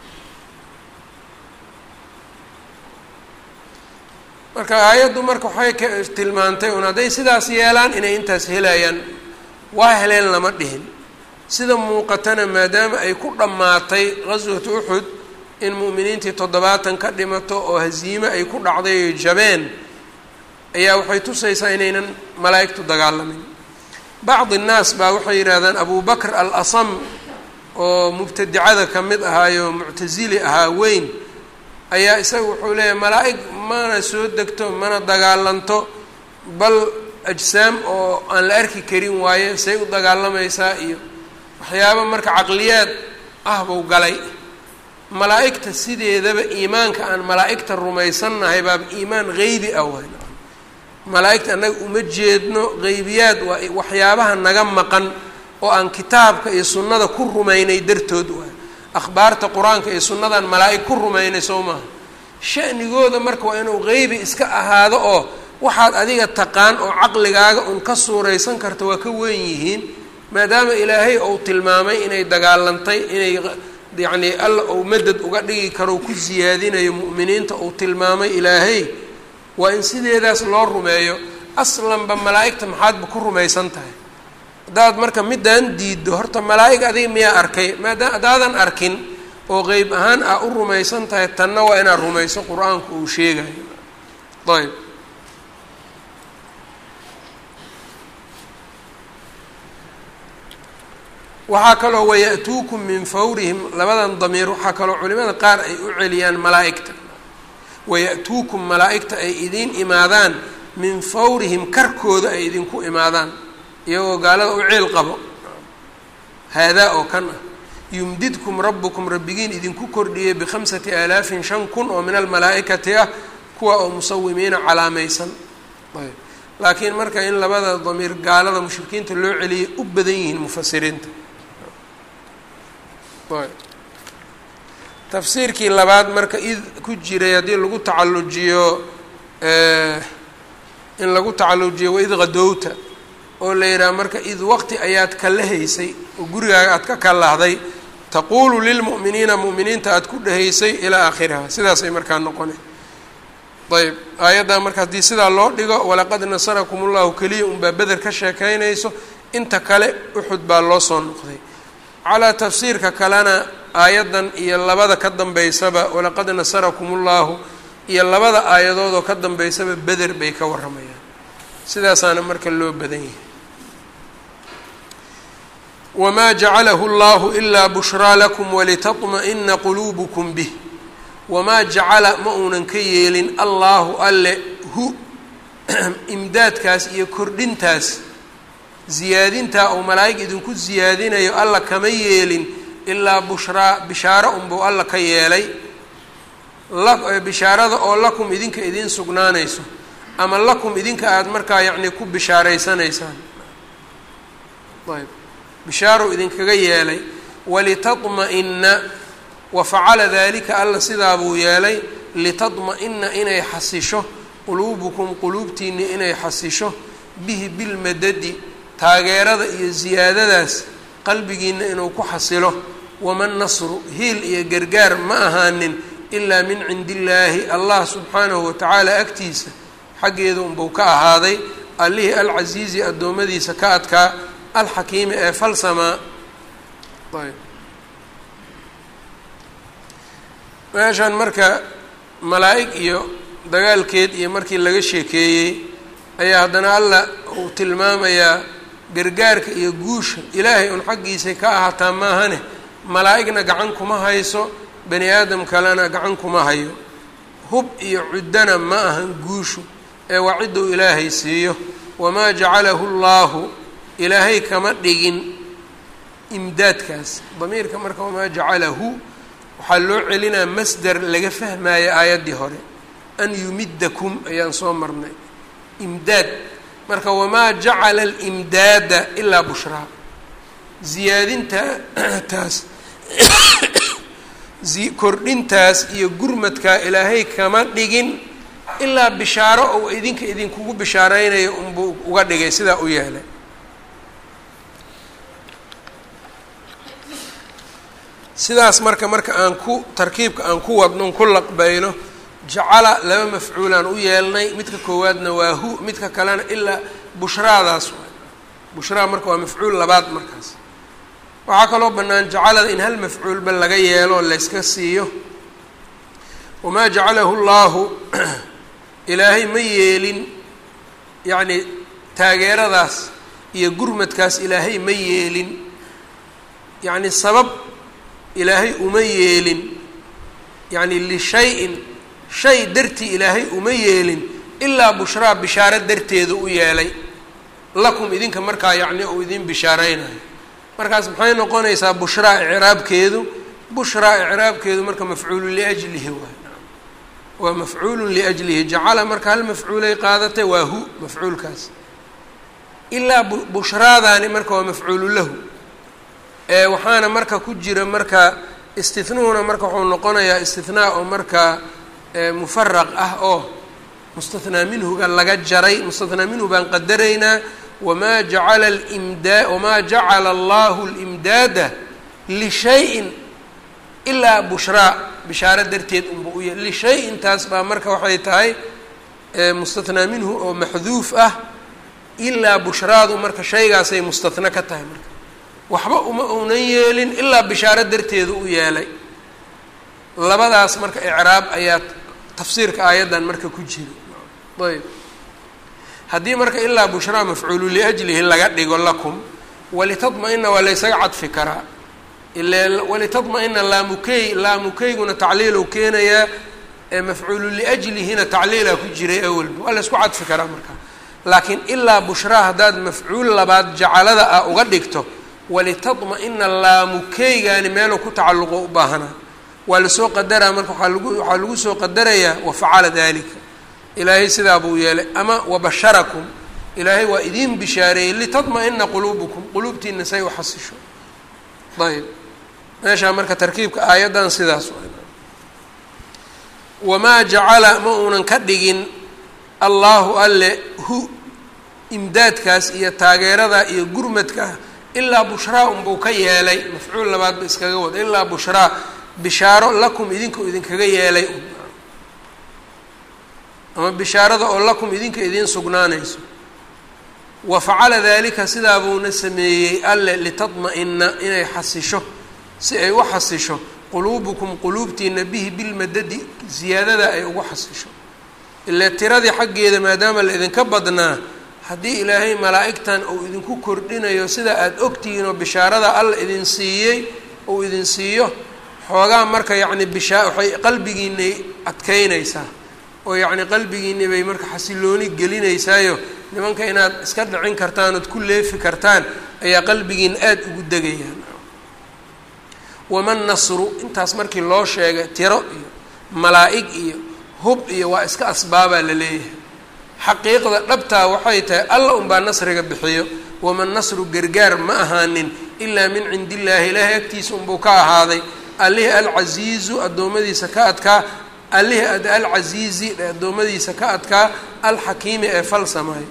marka aayaddu marka waxay ka tilmaantay un hadday sidaas yeelaan inay intaas helayaan waa heleen lama dhihin sida muuqatana maadaama ay ku dhammaatay qaswatu uxud in mu'miniintii toddobaatan ka dhimato oo hasiime ay ku dhacday oy jabeen ayaa waxay tusaysaa inaynan malaa'igtu dagaalamin bacdi innaas baa waxay yidhahdaan abu bakr al asam oo mubtadicada ka mid ahaayo muctasili ahaa weyn ayaa isaga wuxuu leeyahay malaa'ig mana soo degto mana dagaalanto bal ajsaam oo aan la arki karin waaye say u dagaalamaysaa iyo waxyaaba marka caqliyaad ah buu galay malaa'igta sideedaba iimaanka aan malaa'igta rumaysannahay baaba iimaan geybi ah waay malaa'igta annaga uma jeedno geybiyaad waa waxyaabaha naga maqan oo aan kitaabka iyo sunnada ku rumaynay dartood waay akhbaarta qur-aanka iyo sunnadan malaa'ig ku rumaynay soo maaha shanigooda marka waa inuu geybi iska ahaado oo waxaad adiga taqaan oo caqligaaga un ka suuraysan karta waa ka weyn yihiin maadaama ilaahay uu tilmaamay inay dagaalantay inay yacnii alla uu madad uga dhigi karo ku siyaadinayo mu'miniinta uu tilmaamay ilaahay waa in sideedaas loo rumeeyo aslanba malaa'igta maxaadba ku rumaysan tahay haddaad marka middaan diiddo horta malaa'ig adiga miyaa arkay maadaam haddaadan arkin oo qeyb ahaan aa u rumaysan tahay tanna waa inaad rumayso qur-aanku uu sheegayo ayb waxaa kaloo waya'tuukum min fawrihim labadan damiir waxaa kaloo culimada qaar ay u celiyaan malaa'igta waya'tuukum malaa'igta ay idiin imaadaan min fawrihim karkooda ay idinku imaadaan iyagoo gaalada u ceel qabo haadaa oo kan ah yumdidkum rabbukum rabbigiin idinku kordhiyey bikhamsati aalaafin shan kun oo min almalaa'ikati ah kuwa oo musawimiina calaamaysan ayb laakiin marka in labada damiir gaalada mushrikiinta loo celiyay u badan yihiin mufasiriinta ayb tafsiirkii labaad marka id ku jiray haddii lagu tacallujiyo in lagu tacallujiyo waid qadowta oo la yidhaha marka id waqti ayaad kala haysay oo gurigaaga aad ka kalahday taquulu lilmu'miniina mu'miniinta aad ku dhahaysay ilaa aakhiriha sidaasay markaa noqona ayb aayaddan marka haddii sidaa loo dhigo walaqad nasarakum ullahu keliya unbaa beder ka sheekaynayso inta kale uxud baa loo soo noqday calaa tafsiirka kalena aayaddan iyo labada ka dambeysaba walaqad nasarakum ullahu iyo labada aayadoodoo ka dambeysaba beder bay ka warramayaan sidaasaana marka loo badan yahay wamaa jacalahu allahu ilaa bushraa lakum walitatma'ina quluubukum bih wamaa jacala ma uunan ka yeelin allaahu alle hu imdaadkaas iyo kordhintaas ziyaadintaa uu malaa'ig idinku siyaadinayo alla kama yeelin ilaa bushraa bishaaro unbuu alla ka yeelay bishaarada oo lakum idinka idiin sugnaanayso ama lakum idinka aada markaa yacnii ku bishaaraysanaysaan ayb bishaaruu idinkaga yeelay walitatma'ina wa facala dalika alla sidaa buu yeelay litadma'ina inay xasisho quluubukum quluubtiinni inay xasisho bihi bilmadadi taageerada iyo siyaadadaas qalbigiina inuu ku xasilo waman nasru hiil iyo gargaar ma ahaanin ilaa min cindi illaahi allah subxaanahu watacaala agtiisa xaggeeda unbuu ka ahaaday allihii alcasiizi addoommadiisa ka adkaa alxakiimi ee falsamaa ayb meeshan marka malaa'ig iyo dagaalkeed iyo markii laga sheekeeyey ayaa haddana alla uu tilmaamayaa gargaarka iyo guusha ilaahay un xaggiisay ka ahaataa maahane malaa'igna gacan kuma hayso bani aadam kalena gacan kuma hayo hub iyo cuddana ma ahan guushu ee waa cidduu ilaahay siiyo wamaa jacalahu llaahu ilaahay kama dhigin imdaadkaas damiirka marka wamaa jacalahu waxaa loo celinaa masder laga fahmaayo aayaddii hore an yumidakum ayaan soo marnay imdaad marka wamaa jacala alimdaada ilaa bushraa ziyaadinta taas kordhintaas iyo gurmadkaa ilaahay kama dhigin ilaa bishaaro ou idinka idinkugu bishaareynayo unbuu uga dhigay sidaa u yeelay sidaas marka marka aan ku tarkiibka aan ku wadnon ku laqbayno jacala laba mafcuulaan u yeelnay midka koowaadna waa hu midka kalena ilaa bushraadaas waay bushraa marka waa mafcuul labaad markaas waxaa kaloo bannaan jacalada in hal mafcuulba laga yeelo layska siiyo wamaa jacalahu llaahu ilaahay ma yeelin yacni taageeradaas iyo gurmadkaas ilaahay ma yeelin yacni sabab ilaahay uma yeelin yacni lishay-in shay dartii ilaahay uma yeelin ilaa bushraa bishaaro darteeda u yeelay lakum idinka markaa yacni uu idin bishaareynayo markaas maxay noqonaysaa bushraa icraabkeedu bushraa icraabkeedu marka mafcuulu liajlihi waay waa mafcuulun liajlihi jacala marka hal mafcuulay qaadatay waa hu mafcuulkaas ilaa bushraadaani marka waa mafcuulu lahu ee waxaana marka ku jira marka istihnuhuna marka wuxuu noqonayaa istihnaa oo marka mufaraq ah oo mustathnaa minhuga laga jaray mustathnaa minhu baan qadaraynaa wamaa jacala limdaa wamaa jacala allahu limdaada lishayin ilaa bushraa bishaaro darteed unba u yahay lishay intaas baa marka waxay tahay mustathnaa minhu oo maxduuf ah ilaa bushraadu marka shaygaasay mustathna ka tahay marka waxba uma uunan yeelin ilaa bishaaro darteedu u yeelay labadaas marka icraab ayaa tafsiirka aayaddan marka ku jira ayb haddii marka ilaa bushraa mafcuulu liajlihi laga dhigo lakum walitadma-ina waa laysaga cadfi karaa ile walitadma-ina laamukey laamukeyguna tacliilu keenayaa mafcuulu liajlihina tacliilaa ku jiray awalba waa laysku cadfi karaa marka laakiin ilaa bushraa haddaad mafcuul labaad jacalada ah uga dhigto walitadma-ina laamukeygaani meeluu ku tacalluqo u baahanaa waa lasoo qadaraa marka waaa lagu waxaa lagu soo qadarayaa wafacala dalika ilaahay sidaa buu yeelay ama wabasharakum ilaahay waa idiin bishaareeyey litadma-ina quluubukum quluubtiina say u xasisho ayb meeshaa marka tarkiibka aayaddan sidaas wamaa jacala ma uunan ka dhigin allaahu alle hu imdaadkaas iyo taageeradaa iyo gurmadkaa ilaa bushraa unbuu ka yeelay mafcuul labaadba iskaga wada ilaa bushraa bishaaro lakum idinka idinkaga yeelay ama bishaarada oo lakum idinka idiin sugnaanayso wa facala dalika sidaa buuna sameeyey alle litadma-ina inay xasisho si ay u xasisho quluubukum quluubtiina bihi bilmadadi ziyaadada ay ugu xasisho ile tiradii xaggeeda maadaama la idinka badnaa haddii ilaahay malaa'igtan uu idinku kordhinayo sida aada ogtihiin oo bishaarada alla idin siiyey uu idin siiyo xoogaa marka yacni bishaa waxay qalbigiinay adkeynaysaa oo yacni qalbigiinii bay marka xasilooni gelinaysaayo nimanka inaad iska dhicin kartaan ood ku leefi kartaan ayaa qalbigiina aada ugu degayaan waman nasru intaas markii loo sheegay tiro iyo malaa'ig iyo hub iyo waa iska asbaabaa la leeyahay xaqiiqda dhabtaa waxay tahay alla unbaa nasriga bixiyo waman nasru gargaar ma ahaanin ilaa min cindi illaahi ilaahay agtiisa unbuu ka ahaaday allihii alcasiizu addoommadiisa ka adkaa allihii ad alcasiizi addoommadiisa ka adkaa alxakiimi ee falsamaayo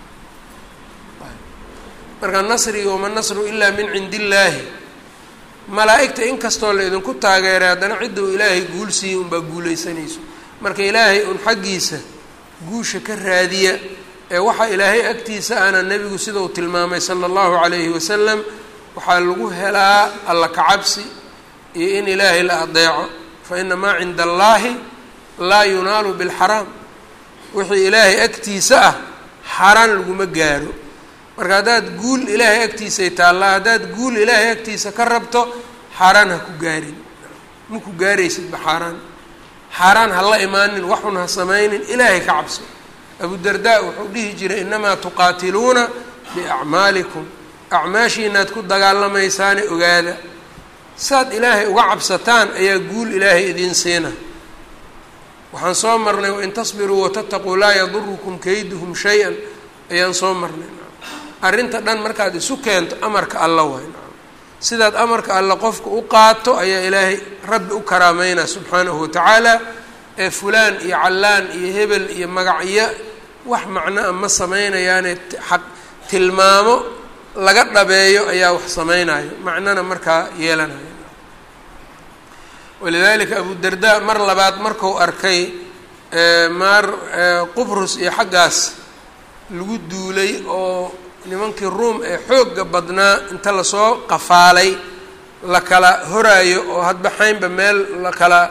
marka nasriga waman nasru ilaa min cindi illaahi malaa'igta inkastoo la idinku taageeray haddana cidda uu ilaahay guul siiyey unbaa guulaysanayso marka ilaahay un xaggiisa guusha ka raadiya ee waxaa ilaahay agtiisa ana nebigu sida uu tilmaamay sala allahu calayhi wasalam waxaa lagu helaa alla kacabsi iyo in ilaahay la adeeco fa ina maa cinda allaahi laa yunaalu bilxaraam wixii ilaahay agtiisa ah xaaraan laguma gaaro marka haddaad guul ilaahay agtiisay taallaa haddaad guul ilaahay agtiisa ka rabto xaaraan ha ku gaarin ma ku gaaraysidba xaaraan xaaraan ha la imaanin waxun ha samaynin ilaahay ka cabso abudardaa wuxuu dhihi jiray inamaa tuqaatiluuna biacmaalikum acmaashiinaad ku dagaalamaysaane ogaada saad ilaahay uga cabsataan ayaa guul ilaahay idiin siina waxaan soo marnay wain tasbiruu watataquu laa yadurukum kayduhum shay-an ayaan soo marnay arrinta dhan markaad isu keento amarka alla waay sidaad amarka alla qofka u qaato ayaa ilaahay rabbi u karaameynaa subxaanahu watacaala ee fulaan iyo callaan iyo hebel iyo magacyo wax macnoa ma sameynayaane xaq tilmaamo laga dhabeeyo ayaa wax sameynayo macnona markaa yeelanayo walidalika abudarda mar labaad marku arkay maar qubrus iyo xaggaas lagu duulay oo nimankii ruom ee xoogga badnaa inta lasoo qafaalay la kala horaayo oo hadba xaynba meel la kala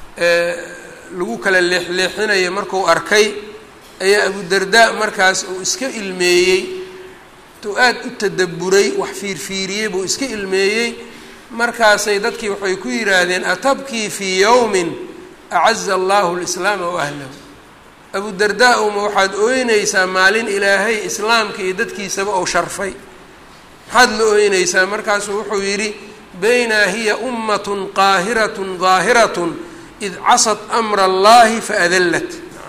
lagu kala leexleexinayo marku arkay ayaa abudarda markaas uu iska ilmeeyey intuu aada u tadaburay wax fiirfiiriyey buu iska ilmeeyey markaasay dadkii waxay ku yidhaahdeen atabkii fii yowmin acaza allahu lislaama wa ahlahu abudardaa uma waxaad ooynaysaa maalin ilaahay islaamka iyo dadkiisaba ou sharfay maxaad la ooynaysaa markaasuu wuxuu yidhi baynaa hiya ummatun qaahiratun daahiratun id casad amra allahi faadallat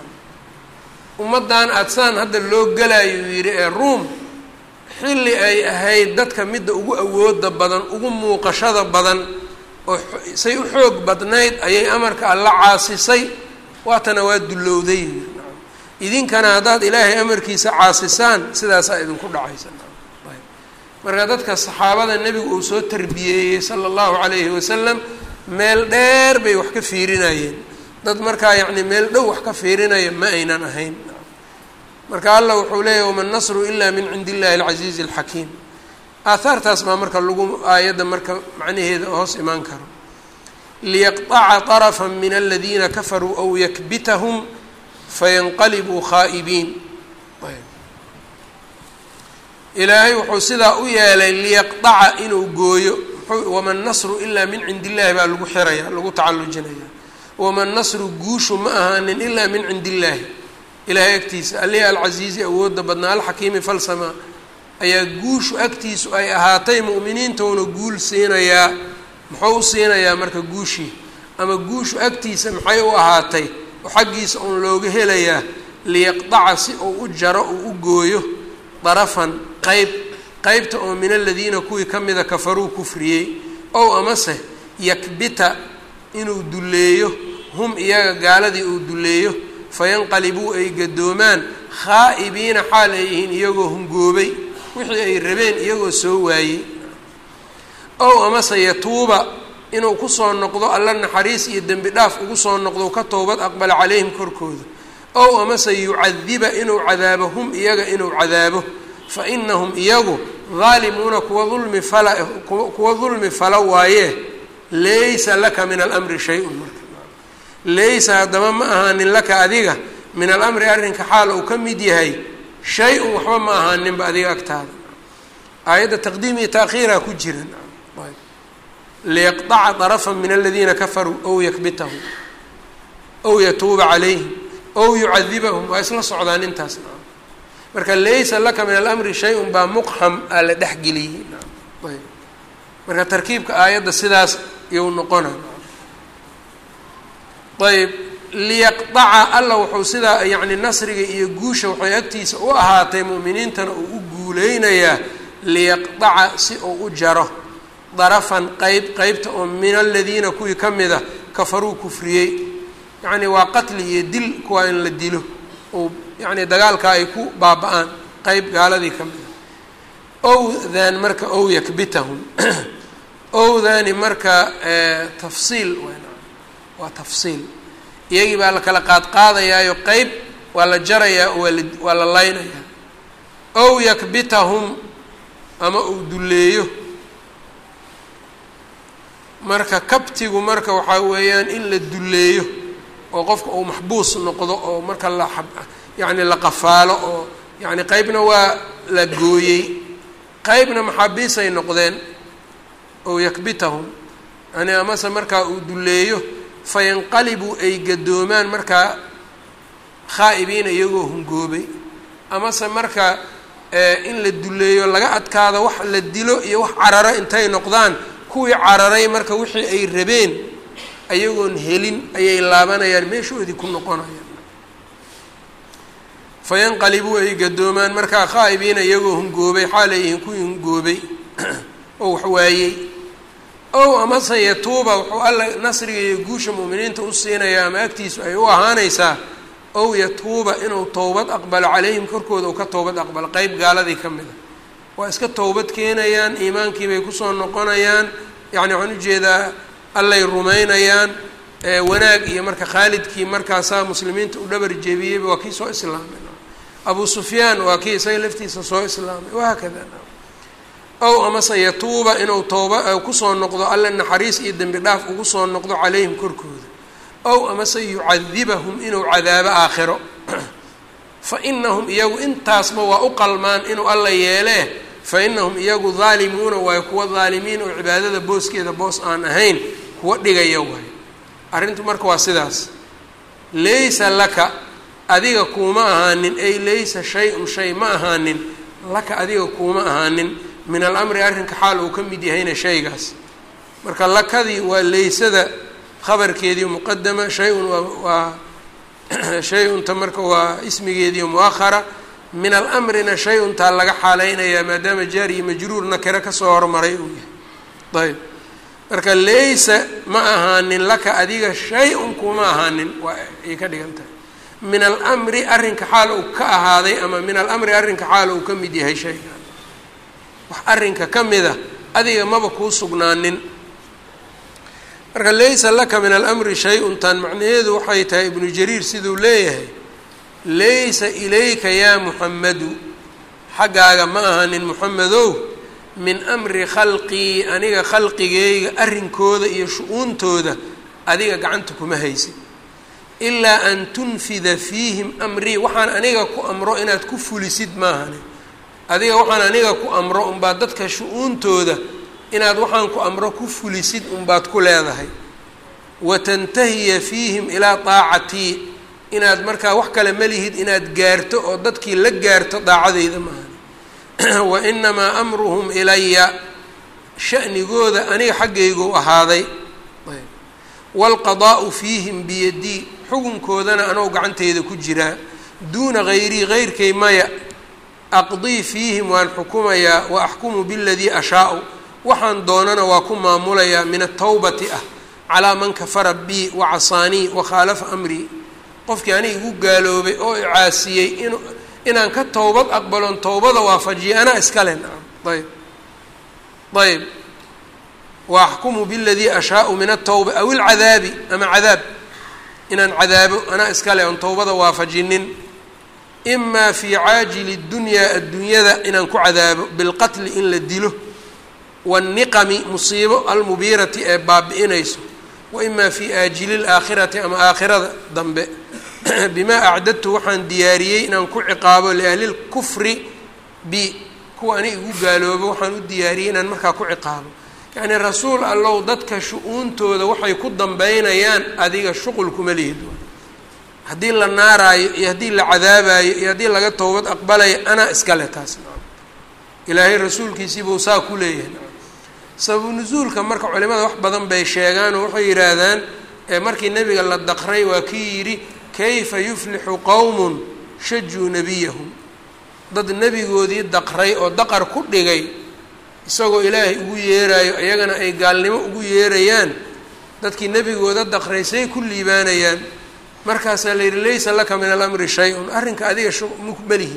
ummaddan aada saan hadda loo galayo uu yidhi ee ruom xilli ay ahayd dadka midda ugu awooda badan ugu muuqashada badan oo say u xoog badnayd ayay amarka alla caasisay waatana waa dullowday idinkana haddaad ilaahay amarkiisa caasisaan sidaasaa idinku dhacaysa marka dadka saxaabada nebigu uu soo tarbiyeeyey sala allahu calayhi wasalam meel dheer bay wax ka fiirinayeen dad markaa yacni meel dhow wax ka fiirinaya ma aynan ahayn marka allah wuxuu leeyahy wama nasru ila min cindi illahi alcasiizi alxakiim aahaartaas baa marka lagu aayadda marka macnaheeda hoos imaan karo liyaqطaca طarfa min aladiina kafaruu aw yakbitahum fayanqalibuu khaa'ibiin ilaahay wuxuu sidaa u yeelay liyaqطaca inuu gooyo wama nasru ilaa min cindi illahi baa lagu xiraya lagu tacallujinaya wama nasru guushu ma ahaanin ilaa min cindi illaahi ilaahay agtiisa alihi alcasiizi awoodda badnaa alxakiimi falsama ayaa guushu agtiisu ay ahaatay mu'miniintouna guul siinayaa muxuu u siinayaa marka guushii ama guushu agtiisa maxay u ahaatay oo xaggiisa uun looga helayaa liyaqdaca si uu u jaro uu u gooyo darafan qeyb qeybta oo min aladiina kuwii ka mida kafaruu kufriyey ow amase yakbita inuu dulleeyo hum iyaga gaaladii uu dulleeyo fayanqalibuu ay gadoomaan khaa'ibiina xaal ay yihiin iyagoo hungoobay wixii ay rabeen iyagoo soo waayey ow amase yatuuba inuu kusoo noqdo alla naxariis iyo dembi dhaaf ugu soo noqdo ka toobad aqbala calayhim korkooda ow amase yucadiba inuu cadaabo hum iyaga inuu cadaabo fa inahum iyagu daalimuuna kuwa dulmi fala kuwa dulmi fala waaye laysa laka min alamri shay-un marka laysa haddaba ma ahaanin laka adiga min alamri arrinka xaal uu ka mid yahay shay-un waxba ma ahaaninba adiga agtaada aayadda taqdiim iyo taakhiiraa ku jiran liyaqطaca طarfa min aladiina kafaruu ow yakbitahum ow yatuuba calayhim ow yucadibahum waa isla socdaan intaas marka laysa laka min alamri shay-un baa muqham aa la dhexgeliyey ayb marka tarkiibka aayadda sidaas iyou noqona ayb liyaqdaca alla wuxuu sidaa yacni nasriga iyo guusha waxay agtiisa u ahaatay mu'miniintana uu u guuleynayaa liyaqdaca si uu u jaro darafan qeyb qeybta oo min aladiina kuwii ka mid a kafaruu kufriyey yacni waa qatli iyo dil kuwaa in la dilo oo yacni dagaalkaa ay ku baaba-aan qeyb gaaladii ka mid a owdan marka ow yakbitahum owdani marka tafsiil waa tafsiil iyagii baa la kala qaadqaadayaayo qeyb waa la jarayaa oo waala waa la laynayaa ow yakbitahum ama uu dulleeyo marka kabtigu marka waxaa weeyaan in la dulleeyo oo qofka uu maxbuus noqdo oo marka la yacni la qafaalo oo yacni qeybna waa la gooyey qeybna maxaabiisay noqdeen ow yakbitahum yani amase markaa uu dulleeyo fayanqalibuu ay gadoomaan markaa khaa'ibiina iyagoo hungoobay amase marka in la dulleeyo laga adkaado wax la dilo iyo wax cararo intay noqdaan kuwii cararay marka wixii ay rabeen ayagoon helin ayay laabanayaan meeshoodii ku noqonayaan fayanqalibuu ay gadoomaan markaa khaa'ibiina iyagoo hungoobay xaalayihiin kuwii hungoobay oo wax waayey ow amase yatuuba wuxuu alla nasriga iyo guusha mu'miniinta u siinayaa ama agtiisu ay u ahaanaysaa ow yatuuba inuu towbad aqbalo calayhim korkooda uu ka towbad aqbalo qeyb gaaladii ka mid a waa iska towbad keenayaan iimaankii bay kusoo noqonayaan yacni waxaan ujeedaa allay rumaynayaan wanaag iyo marka khaalidkii markaasaa muslimiinta u dhabar jeebiyeyba waa kii soo islaamay abu sufyaan waa kii isaga laftiisa soo islaamay wahaakada ow amase yatuuba inuu tooba kusoo noqdo alle naxariis iyo dembi dhaaf ugu soo noqdo calayhim korkooda ow amase yucadibahum inuu cadaabo aakhiro fa inahum iyagu intaasba waa u qalmaan inuu alla yeelee fa inahum iyagu daalimuuna waayo kuwa daalimiin oo cibaadada booskeeda boos aan ahayn kuwa dhigaya waayo arrintu marka waa sidaas laysa laka adiga kuuma ahaanin ay laysa shay-un shay ma ahaanin laka adiga kuuma ahaanin min alamri arrinka xaal uu ka mid yahayna shaygaas marka lakadii waa laysada khabarkeedii muqadama shay-un waa waa shay-unta marka waa ismigeedii muahara min alamrina shay-untaa laga xaaleynayaa maadaama jaari iyo majruur nakiro kasoo hormaray uu yahay ayb marka laysa ma ahaanin laka adiga shay-un kuma ahaanin waa ay ka dhigan tahay min alamri arrinka xaal uu ka ahaaday ama min alamri arrinka xaal uu ka mid yahay shayga wax arrinka ka mida adiga maba kuu sugnaanin marka laysa laka min alamri shay-un tan macnaheedu waxay tahay ibnu jariir siduu leeyahay laysa ilayka yaa muxammadu xaggaaga ma ahanin muxamedow min amri khalqii aniga khalqigeyga arrinkooda iyo shu-uuntooda adiga gacanta kuma haysid ilaa an tunfida fiihim amrii waxaan aniga ku amro inaad ku fulisid maahane adiga waxaan aniga ku amro unbaad dadka shu-uuntooda inaad waxaan ku amro ku fulisid unbaad ku leedahay wa tantahiya fiihim ilaa daacatii inaad markaa wax kale malihid inaad gaarto oo dadkii la gaarto daacadeyda maahane wa inamaa amruhum ilaya shanigooda aniga xaggaygu ahaaday waalqadaa'u fiihim biyadii xukunkoodana anoo gacanteyda ku jiraa duuna hayrii heyrkay maya aqdii fiihim waan xukumayaa wa axkumu biladii ashaau waxaan doonana waa ku maamulayaa min atawbati ah calaa man kafara bii wa casaanii wa khaalafa amrii qofkii aniga igu gaaloobay oo icaasiyey in inaan ka towbad aqbalon towbada waafajiya anaa iskale nacam ayb ayb wa axkumu biladii ashaau min atawba aw ilcadaabi ama cadaab inaan cadaabo anaa iskale on towbada waafajinin imaa fii caajili dunyaa adduunyada inaan ku cadaabo bilqatli in la dilo waanniqami musiibo almubiirati ee baabi'inayso wa imaa fii aajili laakhirati ama aakhirada dambe bimaa acdadtu waxaan diyaariyey inaan ku ciqaabo liahli lkufri bi kuwa ani igu gaaloobo waxaan u diyaariyey inaan markaa ku ciqaabo yacnii rasuul allow dadka shu-uuntooda waxay ku dambeynayaan adiga shuqul kuma lihid haddii la naaraayo iyo haddii la cadaabayo iyo haddii laga towbad aqbalayo anaa iskale taas ilaahay rasuulkiisiibuu saa ku leeyahay sababu nusuulka marka culimada wax badan bay sheegaan oo waxay yidhaahdaan markii nebiga la daqray waa kii yidhi kayfa yuflixu qowmun shajuu nebiyahum dad nebigoodii daqray oo daqar ku dhigay isagoo ilaahay ugu yeeraayo iyagana ay gaalnimo ugu yeerayaan dadkii nebigooda daqray say ku liibaanayaan markaasaa la yidhi laysa laka min alamri shay-un arrinka adiga mukmalihi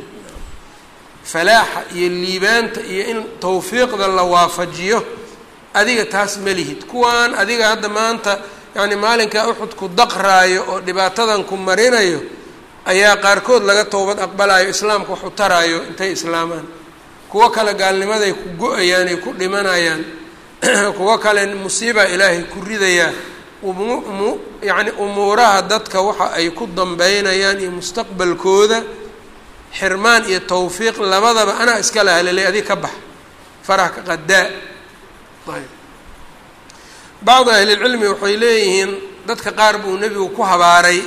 falaaxa iyo liibaanta iyo in tawfiiqda la waafajiyo adiga taas ma lihid kuwaan adiga hadda maanta yacni maalinkaa uxud ku daqraayo oo dhibaatadan ku marinayo ayaa qaarkood laga towbad aqbalayo islaamka wax u taraayo intay islaamaan kuwo kale gaalnimaday ku go-ayaan ay ku dhimanayaan kuwo kale musiibaa ilaahay ku ridayaa umu yacni umuuraha dadka waxa ay ku dambeynayaan iyo mustaqbalkooda xirmaan iyo tawfiiq labadaba anaa iska lahalelay adig ka bax farax ka qadaa ayb bacdu ahlilcilmi waxay leeyihiin dadka qaar buu nebigu ku habaaray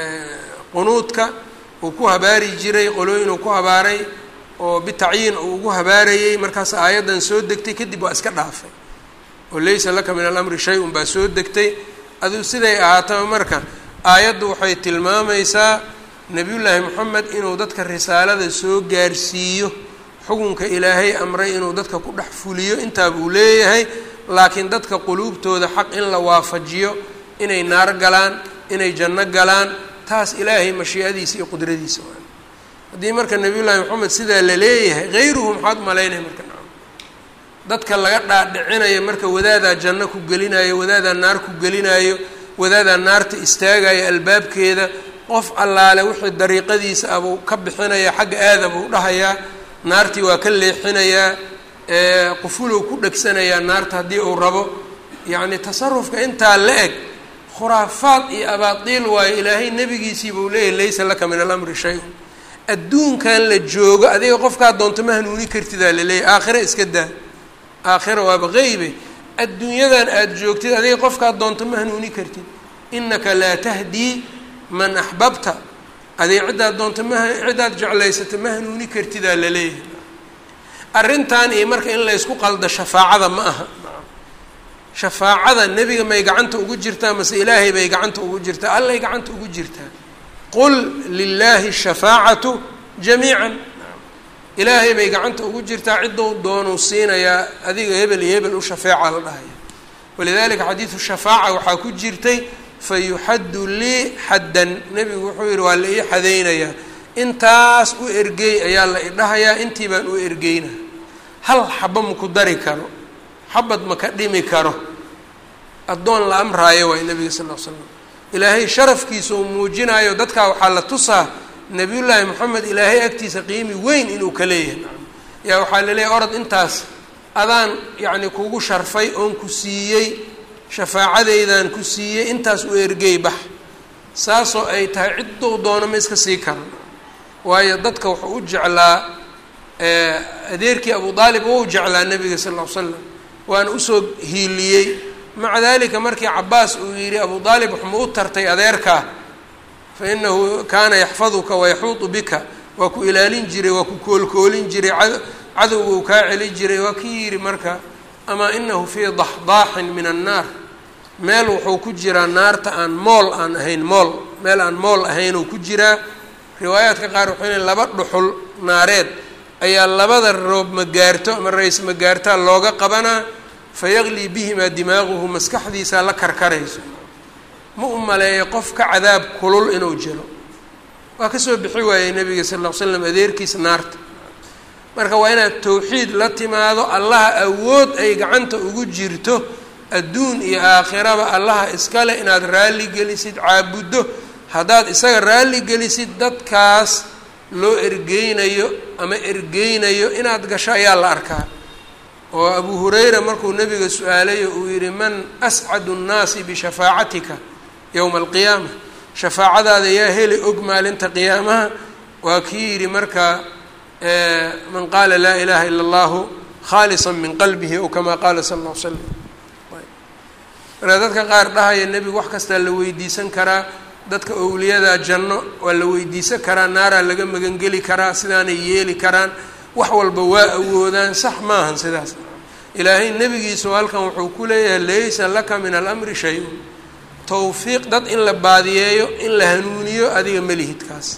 qunuudka uu ku habaari jiray qolooyin uu ku habaaray oo bitacyiin uu ugu habaarayey markaas aayaddan soo degtay kadib waa iska dhaafay oo laysa laka min alamri shay-un baa soo degtay aduu siday ahaataba marka aayaddu waxay tilmaamaysaa nebiyullaahi moxamed inuu dadka risaalada soo gaarsiiyo xukunka ilaahay amray inuu dadka ku dhex fuliyo intaa buu leeyahay laakiin dadka quluubtooda xaq in la waafajiyo inay naar galaan inay janno galaan taas ilaahay mashiicadiisa iyo qudradiisa waa haddii marka nebiyullaahi moxamed sidaa la leeyahay hayruhu maxaad malaynaya marka dadka laga dhaadhicinayo marka wadaadaa janno ku gelinayo wadaadaa naar ku gelinayo wadaadaa naarta istaagayo albaabkeeda qof allaale wixii dariiqadiisa abuu ka bixinaya xagga aada buu dhahayaa naartii waa ka leexinayaa qufulow ku dhegsanayaa naarta haddii uu rabo yacni tasarufka intaa la eg khuraafaad iyo abaatiil waayo ilaahay nebigiisii buu leeyahy laysa laka min alamri shay-un adduunkan la joogo adiga qofkaa doonto ma hanuuni kartidaa laleeyahy aakhira iska daa aakhira waaba qeybe adduunyadan aada joogtid adiga qofkaa doonto ma hanuuni kartid inaka laa tahdii man axbabta adig ciddaad doonto ma ciddaad jeclaysata ma hanuuni kartidaa laleeyahay arrintan iyo marka in laysku qaldo shafaacada ma aha shafaacada nebiga may gacanta ugu jirtaa mase ilaahay bay gacanta ugu jirtaa allay gacanta ugu jirtaa qul lilaahi shafaacatu jamiican ilaahay bay gacanta ugu jirtaa ciddou doonuu siinayaa adiga hebel iyo hebel u shafeeca la dhahaya walidalika xadiidu shafaaca waxaa ku jirtay fayuxaddu lii xaddan nebigu wuxuu yihi waa la ii xadaynayaa intaas u ergeey ayaa la idhahayaa intii baan u ergeyna hal xaba maku dari karo xabad ma ka dhimi karo addoon la amraayo waay nebiga sal l slam ilaahay sharafkiisa uu muujinayo dadkaa waxaa la tusaa nebiyullaahi moxamed ilaahay agtiisa qiimi weyn inuu ka leeyahay yaa waxaa laleeyahy orod intaas adaan yacni kugu sharfay oon ku siiyey shafaacadeydan ku siiyey intaas u ergey bax saasoo ay tahay ciddou doono ma iska sii karan waayo dadka wuxuu u jeclaa adeerkii abu aalib wou jeclaa nebiga sal ll ly slam waana usoo hiiliyey maca dalika markii cabaas uu yidhi abu aalib waxma u tartay adeerkaa fa inahu kaana yaxfaduka wayaxuudu bika waa ku ilaalin jiray waa ku koolkoolin jiray cadowga uu kaa celi jiray waa kii yidhi marka amaa inahu fii daxdaaxin min annaar meel wuxuu ku jiraa naarta aan mool aan ahayn mool meel aan mool ahayn uu ku jiraa riwaayaadka qaar waxay lein laba dhuxul naareed ayaa labada roob magaarto ama ra-is magaartaa looga qabanaa fayaqlii bihimaa dimaaguhu maskaxdiisaa la karkarayso ma u maleeyo qof ka cadaab kulul inuu jiro waa kasoo bixi waayey nabiga sal ll ly slam adeerkiisa naarta marka waa inaad tawxiid la timaado allaha awood ay gacanta ugu jirto adduun iyo aakhiraba allaha iskale inaad raalli gelisid caabuddo haddaad isaga raalli gelisid dadkaas loo ergeynayo ama ergeynayo inaad gasho ayaa la arkaa oo abu hurayra markuu nebiga su-aalayo uu yihi man ascadu nnaasi bishafaacatika yowma alqiyaama shafaacadaada yaa heli og maalinta qiyaamaha waa kii yidhi marka man qaala laa ilaha ila allahu khaalisa min qalbihi ow kamaa qaala sala alla l slam marka dadka qaar dhahaya nebigu wax kastaa la weydiisan karaa dadka owliyada janno waa la weydiisan karaa naaraa laga magangeli karaa sidaanay yeeli karaan wax walba waa awoodaan sax maahan sidaas ilaahay nebigiisu halkan wuxuu ku leeyahay laysa laka min alamri shay-un towfiiq dad in la baadiyeeyo in la hanuuniyo adiga melihidkaas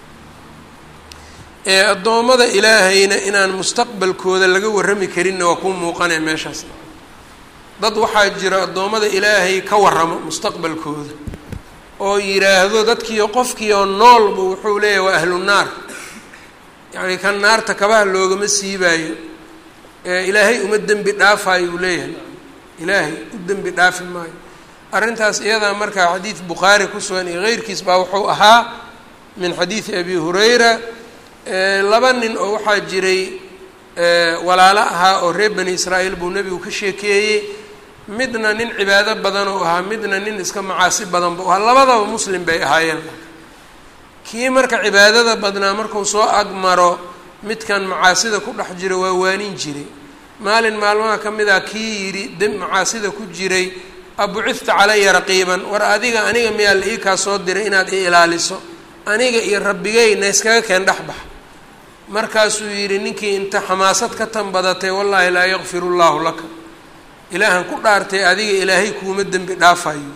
ee addoommada ilaahayna inaan mustaqbalkooda laga warrami karinna waa kuu muuqanaya meeshaas dad waxaa jira addoommada ilaahay ka warramo mustaqbalkooda oo yidhaahdo dadkiio qofkiioo noolba wuxuu leeyahay waa ahlu naar yacni kan naarta kabaha loogama siibaayo ilaahay uma dembi dhaafaayo uu leeyahay ilaahay u dembi dhaafi maayo arrintaas iyadaa markaa xadiid bukhaari ku sugan iyo keyrkiis baa wuxuu ahaa min xadiidi abi hurayra laba nin oo waxaa jiray walaalo ahaa oo reer bani israa'iil buu nebigu ka sheekeeyey midna nin cibaado badan oo ahaa midna nin iska macaasi badan buu ahaa labadaba muslim bay ahaayeen kii marka cibaadada badnaa markuu soo agmaro midkan macaasida ku dhex jira waa waanin jiray maalin maalmaha ka mid ah kii yidhi de macaasida ku jiray abucifta calaya raqiiban war adiga aniga miyaa la ii kaa soo diray inaad i ilaaliso aniga iyo rabbigeyna iskaga keen dhexbax markaasuu yidhi ninkii inta xamaasad ka tan badatay wallaahi laa yakfiru llaahu laka ilaahan ku dhaartay adiga ilaahay kuuma dembi dhaafayo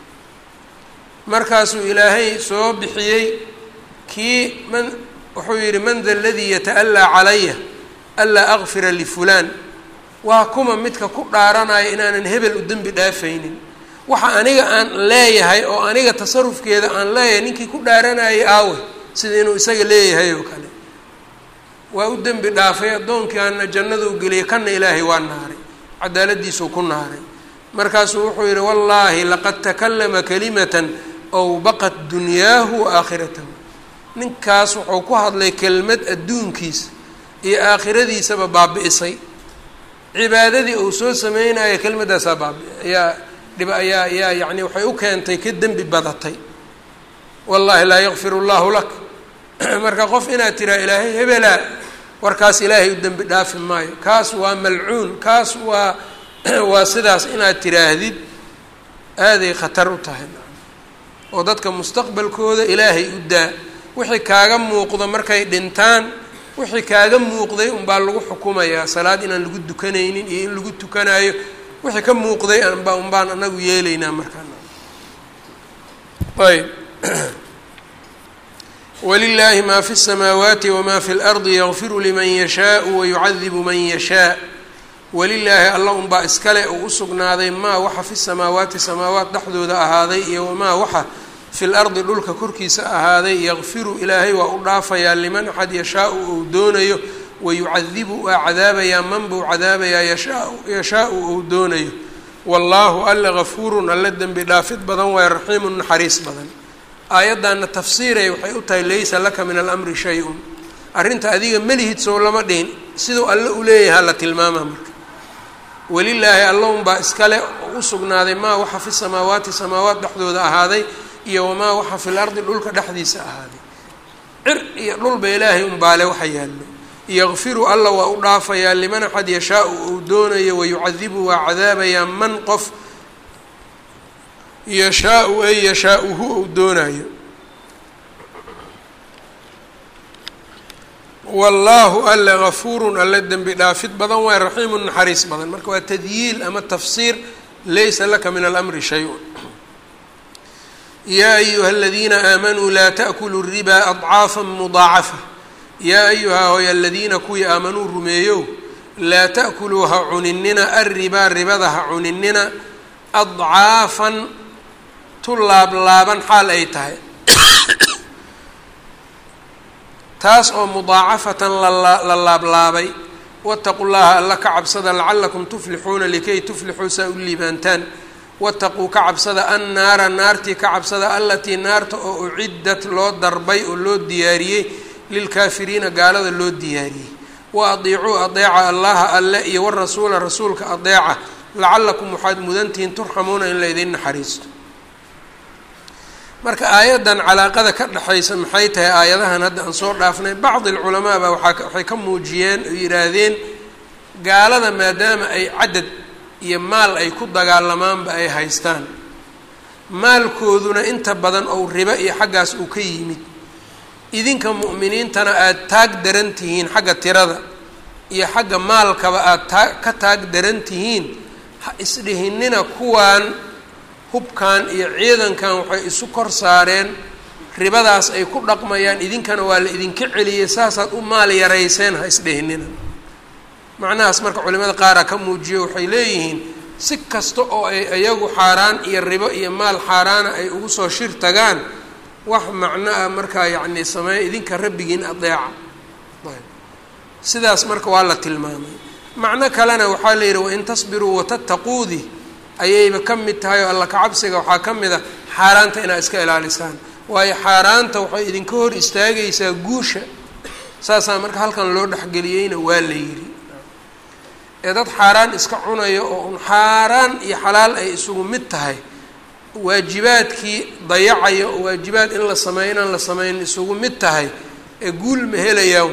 markaasuu ilaahay soo bixiyey kii man wuxuu yidhi man da aladii yata'allaa calaya anlaa akfira lifulaan waa kuma midka ku dhaaranaya inaanan hebel u dembi dhaafaynin waxa aniga aan leeyahay oo aniga tasarufkeeda aan leeyahay ninkii ku dhaaranayay aawe sida inuu isaga leeyahay oo kale waa u dembi dhaafay addoonkaana jannaduu geliyay kana ilaahay waa naaray cadaaladiisuu ku naaray markaasuu wuxuu yidhi wallaahi laqad takallama kalimatan ow baqat dunyaahu wa aakhiratahu ninkaas wuxuu ku hadlay kelmad adduunkiisa iyo aakhiradiisaba baabi'isay cibaadadii uu soo sameynaya kelmaddaasaa baabi ayaa dhib ayaa ayaa yacni waxay u keentay ka dembi badatay wallaahi laa yakfiru llaahu lak marka qof inaad tiraa ilaahay hebelaa warkaas ilaahay u dembi dhaafi maayo kaas waa malcuun kaas waa waa sidaas inaad tiraahdid aaday khatar u tahay oo dadka mustaqbalkooda ilaahay u daa wixii kaaga muuqdo markay dhintaan wixii kaaga muuqday unbaa lagu xukumayaa salaad inaan lagu dukanaynin iyo in lagu tukanayo wixii ka muuqday anba unbaan anagu yeelaynaa markaan ayb walilaahi maa fi الsamaawaati wma fi اlardi yakfiru liman yashaau wayucadibu man yashaa walilaahi alla unbaa iskale uu u sugnaaday maa waxa fi samaawaati samaawaat dhexdooda ahaaday iyo wamaa waxa fi lardi dhulka korkiisa ahaaday yakfiru ilaahay waa u dhaafayaa liman axad yashaau ou doonayo wayucadibu waa cadaabayaa man buu cadaabayaa yashaa yashaau ou doonayo wallaahu alla gafuurun alla dembi dhaafid badan waaye raxiimun naxariis badan aayaddanna tafsiiray waxay u tahay laysa laka min alamri shay-un arrinta adiga melihid sow lama dhihin siduu alle u leeyahaa la tilmaamaa marka welilaahi allaunbaa iskale u sugnaaday maa waxa fi samaawaati samaawaat dhexdooda ahaaday iyo wamaa waxa fil ardi dhulka dhexdiisa ahaaday cir iyo dhulba ilaahay unbaale waxa yaallo yakfiru alla waa u dhaafayaa liman axad yashaau uu doonayo wayucadibu waa cadaabayaa man qof yashaau ay yashaauhu uu doonayo wallaahu alle gafuurun alle dembi dhaafid badan waay raxiimun naxariis badan marka waa tadyiil ama tafsiir laysa laka min alamri shay-un yaa ayuha aladiina aamanuu laa taأkuluu ribaa adcaafa mudaacafa yaa ayuhaa hoy aladiina kuwii aamanuu rumeeyow laa ta'kuluu ha cuninina arribaa ribada ha cuninina adcaafan tu laablaaban xaal ay tahay taas oo mudaacafatan la laablaabay wataquu llaha alla ka cabsada lacalakum tuflixuuna likay tuflixuu saa u liibaantaan wataquu ka cabsada annaara naartii ka cabsada allatii naarta oo uciddat loo darbay oo loo diyaariyey lilkaafiriina gaalada loo diyaariyey wa adiicuu adeeca allaha alle iyo warasuula rasuulka adeeca lacalakum waxaad mudantihiin turxamuuna in laydin naxariisto marka aayaddan calaaqada ka dhexaysa maxay tahay aayadahan hadda aan soo dhaafnay bacdi alculamaa baa waaa waxay ka muujiyeen oo yidhaahdeen gaalada maadaama ay cadad iyo maal ay ku dagaalamaanba ay haystaan maalkooduna inta badan ou ribo iyo xaggaas uu ka yimid idinka mu'miniintana aada taag daran tihiin xagga tirada iyo xagga maalkaba aada taa ka taag daran tihiin ha isdhihinina kuwaan hubkan iyo ciidankan waxay isu kor saareen ribadaas ay ku dhaqmayaan idinkana waa la idinka celiyey saasaad u maal yarayseen ha isdhihinina macnahaas marka culimada qaara ka muujiyo waxay leeyihiin si kasta oo ay iyagu xaaraan iyo ribo iyo maal xaaraana ay ugu soo shir tagaan wax macno ah markaa yacni sameeya idinka rabbigiin adeeca ayb sidaas marka waa la tilmaamay macno kalena waxaa la yidhi wain tasbiruu watattaquudi ayayba ka mid tahay oo alla kacabsiga waxaa ka mid a xaaraanta inaad iska ilaalisaan waayo xaaraanta waxay idinka hor istaagaysaa guusha saasaa marka halkan loo dhexgeliyeyna waa la yidhi ee dad xaaraan iska cunayo oo un xaaraan iyo xalaal ay isugu mid tahay waajibaadkii dayacayo oo waajibaad in la sameeyo inaan la sameyn isugu mid tahay ee guul ma helayaan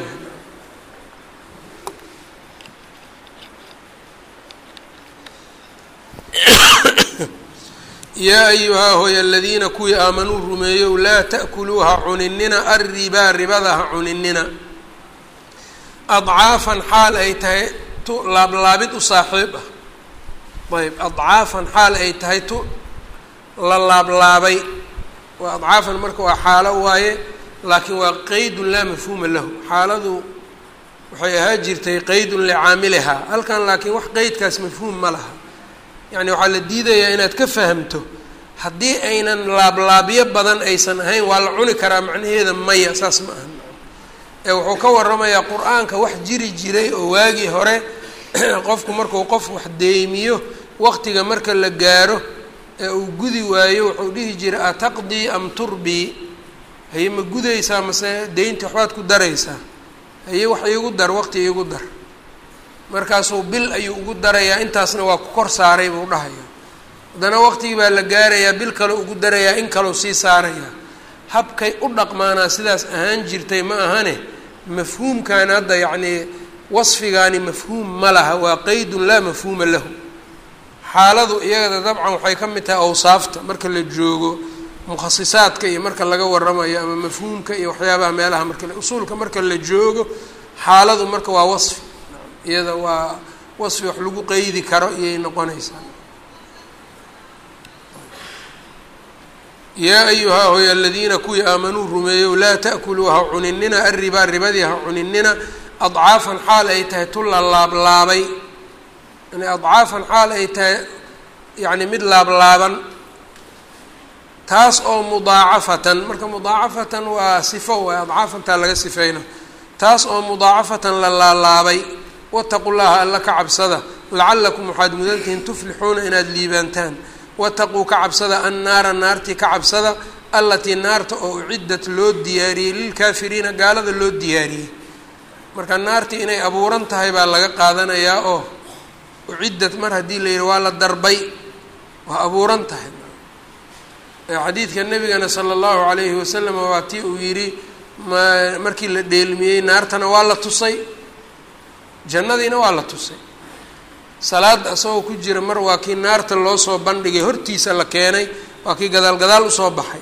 yaa ayuhaa hoy aladiina kuwii aamanuu rumeeyow laa ta'kuluu ha cuninina arribaa ribada ha cuninina adcaafan xaal ay tahay tu laablaabid u saaxiib ah ayb adcaafan xaal ay tahay tu la laablaabay waa adcaafan marka waa xaalo waaye laakiin waa qeydun laa mafhuuma lahu xaaladu waxay ahaa jirtay qeydun licaamilihaa halkan laakiin wax qeydkaas mafhuum ma laha yacni waxaa la diidayaa inaad ka fahamto haddii aynan laablaabyo badan aysan ahayn waa la cuni karaa macnaheeda maya saas ma aha ee wuxuu ka waramayaa qur-aanka wax jiri jiray oo waagii hore qofku markuu qof wax deymiyo waqtiga marka la gaaro ee uu gudi waayo wuxuu dhihi jiray ataqdii am turbii haye ma gudaysaa mase deynta waxbaad ku daraysaa haye wax iigu dar waqti iigu dar markaasuu bil ayuu ugu darayaa intaasna waa ku kor saaray buu dhahaya haddana waqtigii baa la gaarayaa bil kale ugu darayaa in kaleu sii saarayaa habkay u dhaqmaanaa sidaas ahaan jirtay ma ahane mafhuumkan hadda yacnii wasfigaani mafhuum ma laha waa qeydun laa mafhuuma lahu xaaladu iyagada dabcan waxay ka mid tahay awsaafta marka la joogo mukhasisaadka iyo marka laga waramayo ama mafhuumka iyo waxyaabaha meelaha marka usuulka marka la joogo xaaladu marka waa wasfi iyada waa wasfi wax lagu qeydi karo iyay noqonaysaa yaa ayuhaa hoy aladiina kuwii aamanuu rumeeyow laa ta'kuluu ha cuninina arribaa ribadii ha cuninina adcaafan xaal ay tahay tu la laablaabay yani adcaafan xaal ay tahay yacni mid laablaaban taas oo mudaacafatan marka mudaacafatan waa sifo waay adcaafantaa laga sifeyna taas oo mudaacafatan la laalaabay wataqu llaha alla ka cabsada lacalakum waxaad mudantihiin tuflixuuna inaad liibaantaan wataquu ka cabsada annaara naartii ka cabsada allatii naarta oo uciddat loo diyaariyey lilkaafiriina gaalada loo diyaariyey marka naartii inay abuuran tahay baa laga qaadanayaa oo uciddat mar haddii la yidhi waa la darbay waa abuuran tahay xadiidka nabigana sala allahu calayhi wasalam waa tii uu yidhi ma markii la dheelmiyey naartana waa la tusay jannadiina waa la tusay salaada isagoo ku jira mar waa kii naarta loo soo bandhigay hortiisa la keenay waa kii gadaal gadaal usoo baxay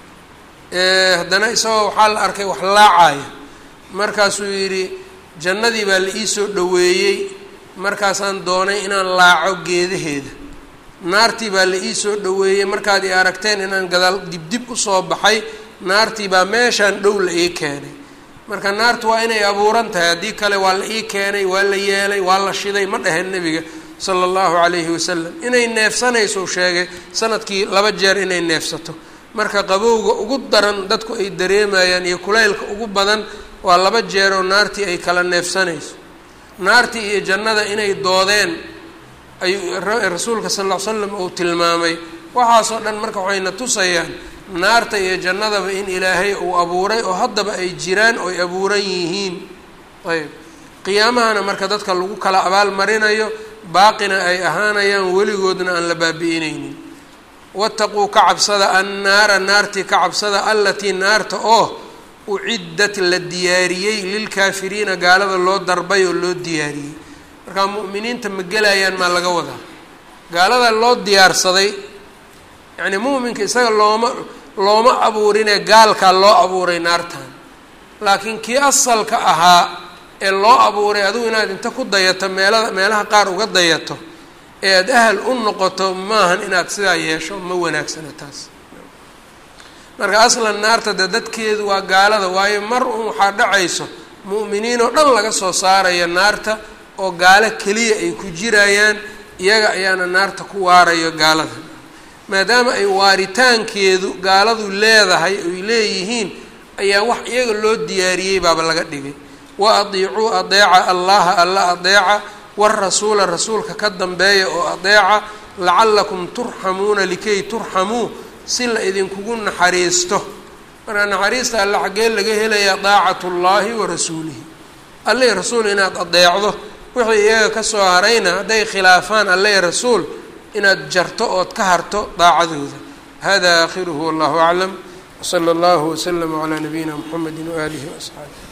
haddana isagoo waxaa la arkay wax laacaya markaasuu yidhi jannadii baa la iisoo dhoweeyey markaasaan doonay inaan laaco geedaheeda naartii baa la iisoo dhoweeyey markaad i aragteen inaan gadaal dibdib usoo baxay naartii baa meeshaan dhow la ii keenay marka naartu waa inay abuuran tahay haddii kale waa la ii keenay waa la yeelay waa la shiday ma dheheen nebiga sala allahu calayhi wasalam inay neefsanayso sheegay sanadkii laba jeer inay neefsato marka qabowga ugu daran dadku ay dareemayaan iyo kulaylka ugu badan waa laba jeeroo naartii ay kala neefsanayso naartii iyo jannada inay doodeen ayuu rasuulka sal ll ly slam uu tilmaamay waxaasoo dhan marka waxayna tusayaan naarta iyo jannadaba in ilaahay uu abuuray oo haddaba ay jiraan oo ay abuuran yihiin ayb qiyaamahana marka dadka lagu kala abaal marinayo baaqina ay ahaanayaan weligoodna aan la baabi'inaynin wataquu ka cabsada annaara naartii ka cabsada allatii naarta oo uciddat la diyaariyey lilkaafiriina gaalada loo darbay oo loo diyaariyey markaa mu'miniinta ma gelayaan maa laga wadaa gaalada loo diyaarsaday yacni mu'minka isaga looma looma abuurinee gaalkaa loo abuuray naartan laakiin kii asalka ahaa ee loo abuuray adigu inaad inta ku dayato meelada meelaha qaar uga dayato ee aada ahal u noqoto maahan inaad sidaa yeesho ma wanaagsana taas marka aslan naarta de dadkeedu waa gaalada waayo mar un waxaa dhacayso mu'miniin oo dhan laga soo saaraya naarta oo gaalo keliya ay ku jirayaan iyaga ayaana naarta ku waarayo gaalada maadaama ay waaritaankeedu gaaladu leedahay oy leeyihiin ayaa wax iyaga loo diyaariyey baaba laga dhigay wa adiicuu adeeca allaha alla adeeca warasuula rasuulka ka dambeeya oo adeeca lacallakum turxamuuna likay turxamuu si la idinkugu naxariisto marka naxariista alle xaggee laga helayaa daacatu llaahi wa rasuulihi alle rasuul inaad adeecdo wixii iyaga kasoo harayna hadday khilaafaan alle rasuul inaad jarto ood ka harto daacadooda hada aakhiruhu wallahu aclam wsala allahu waslama calaa nabiyina mxamedi waaalihi waasxaabi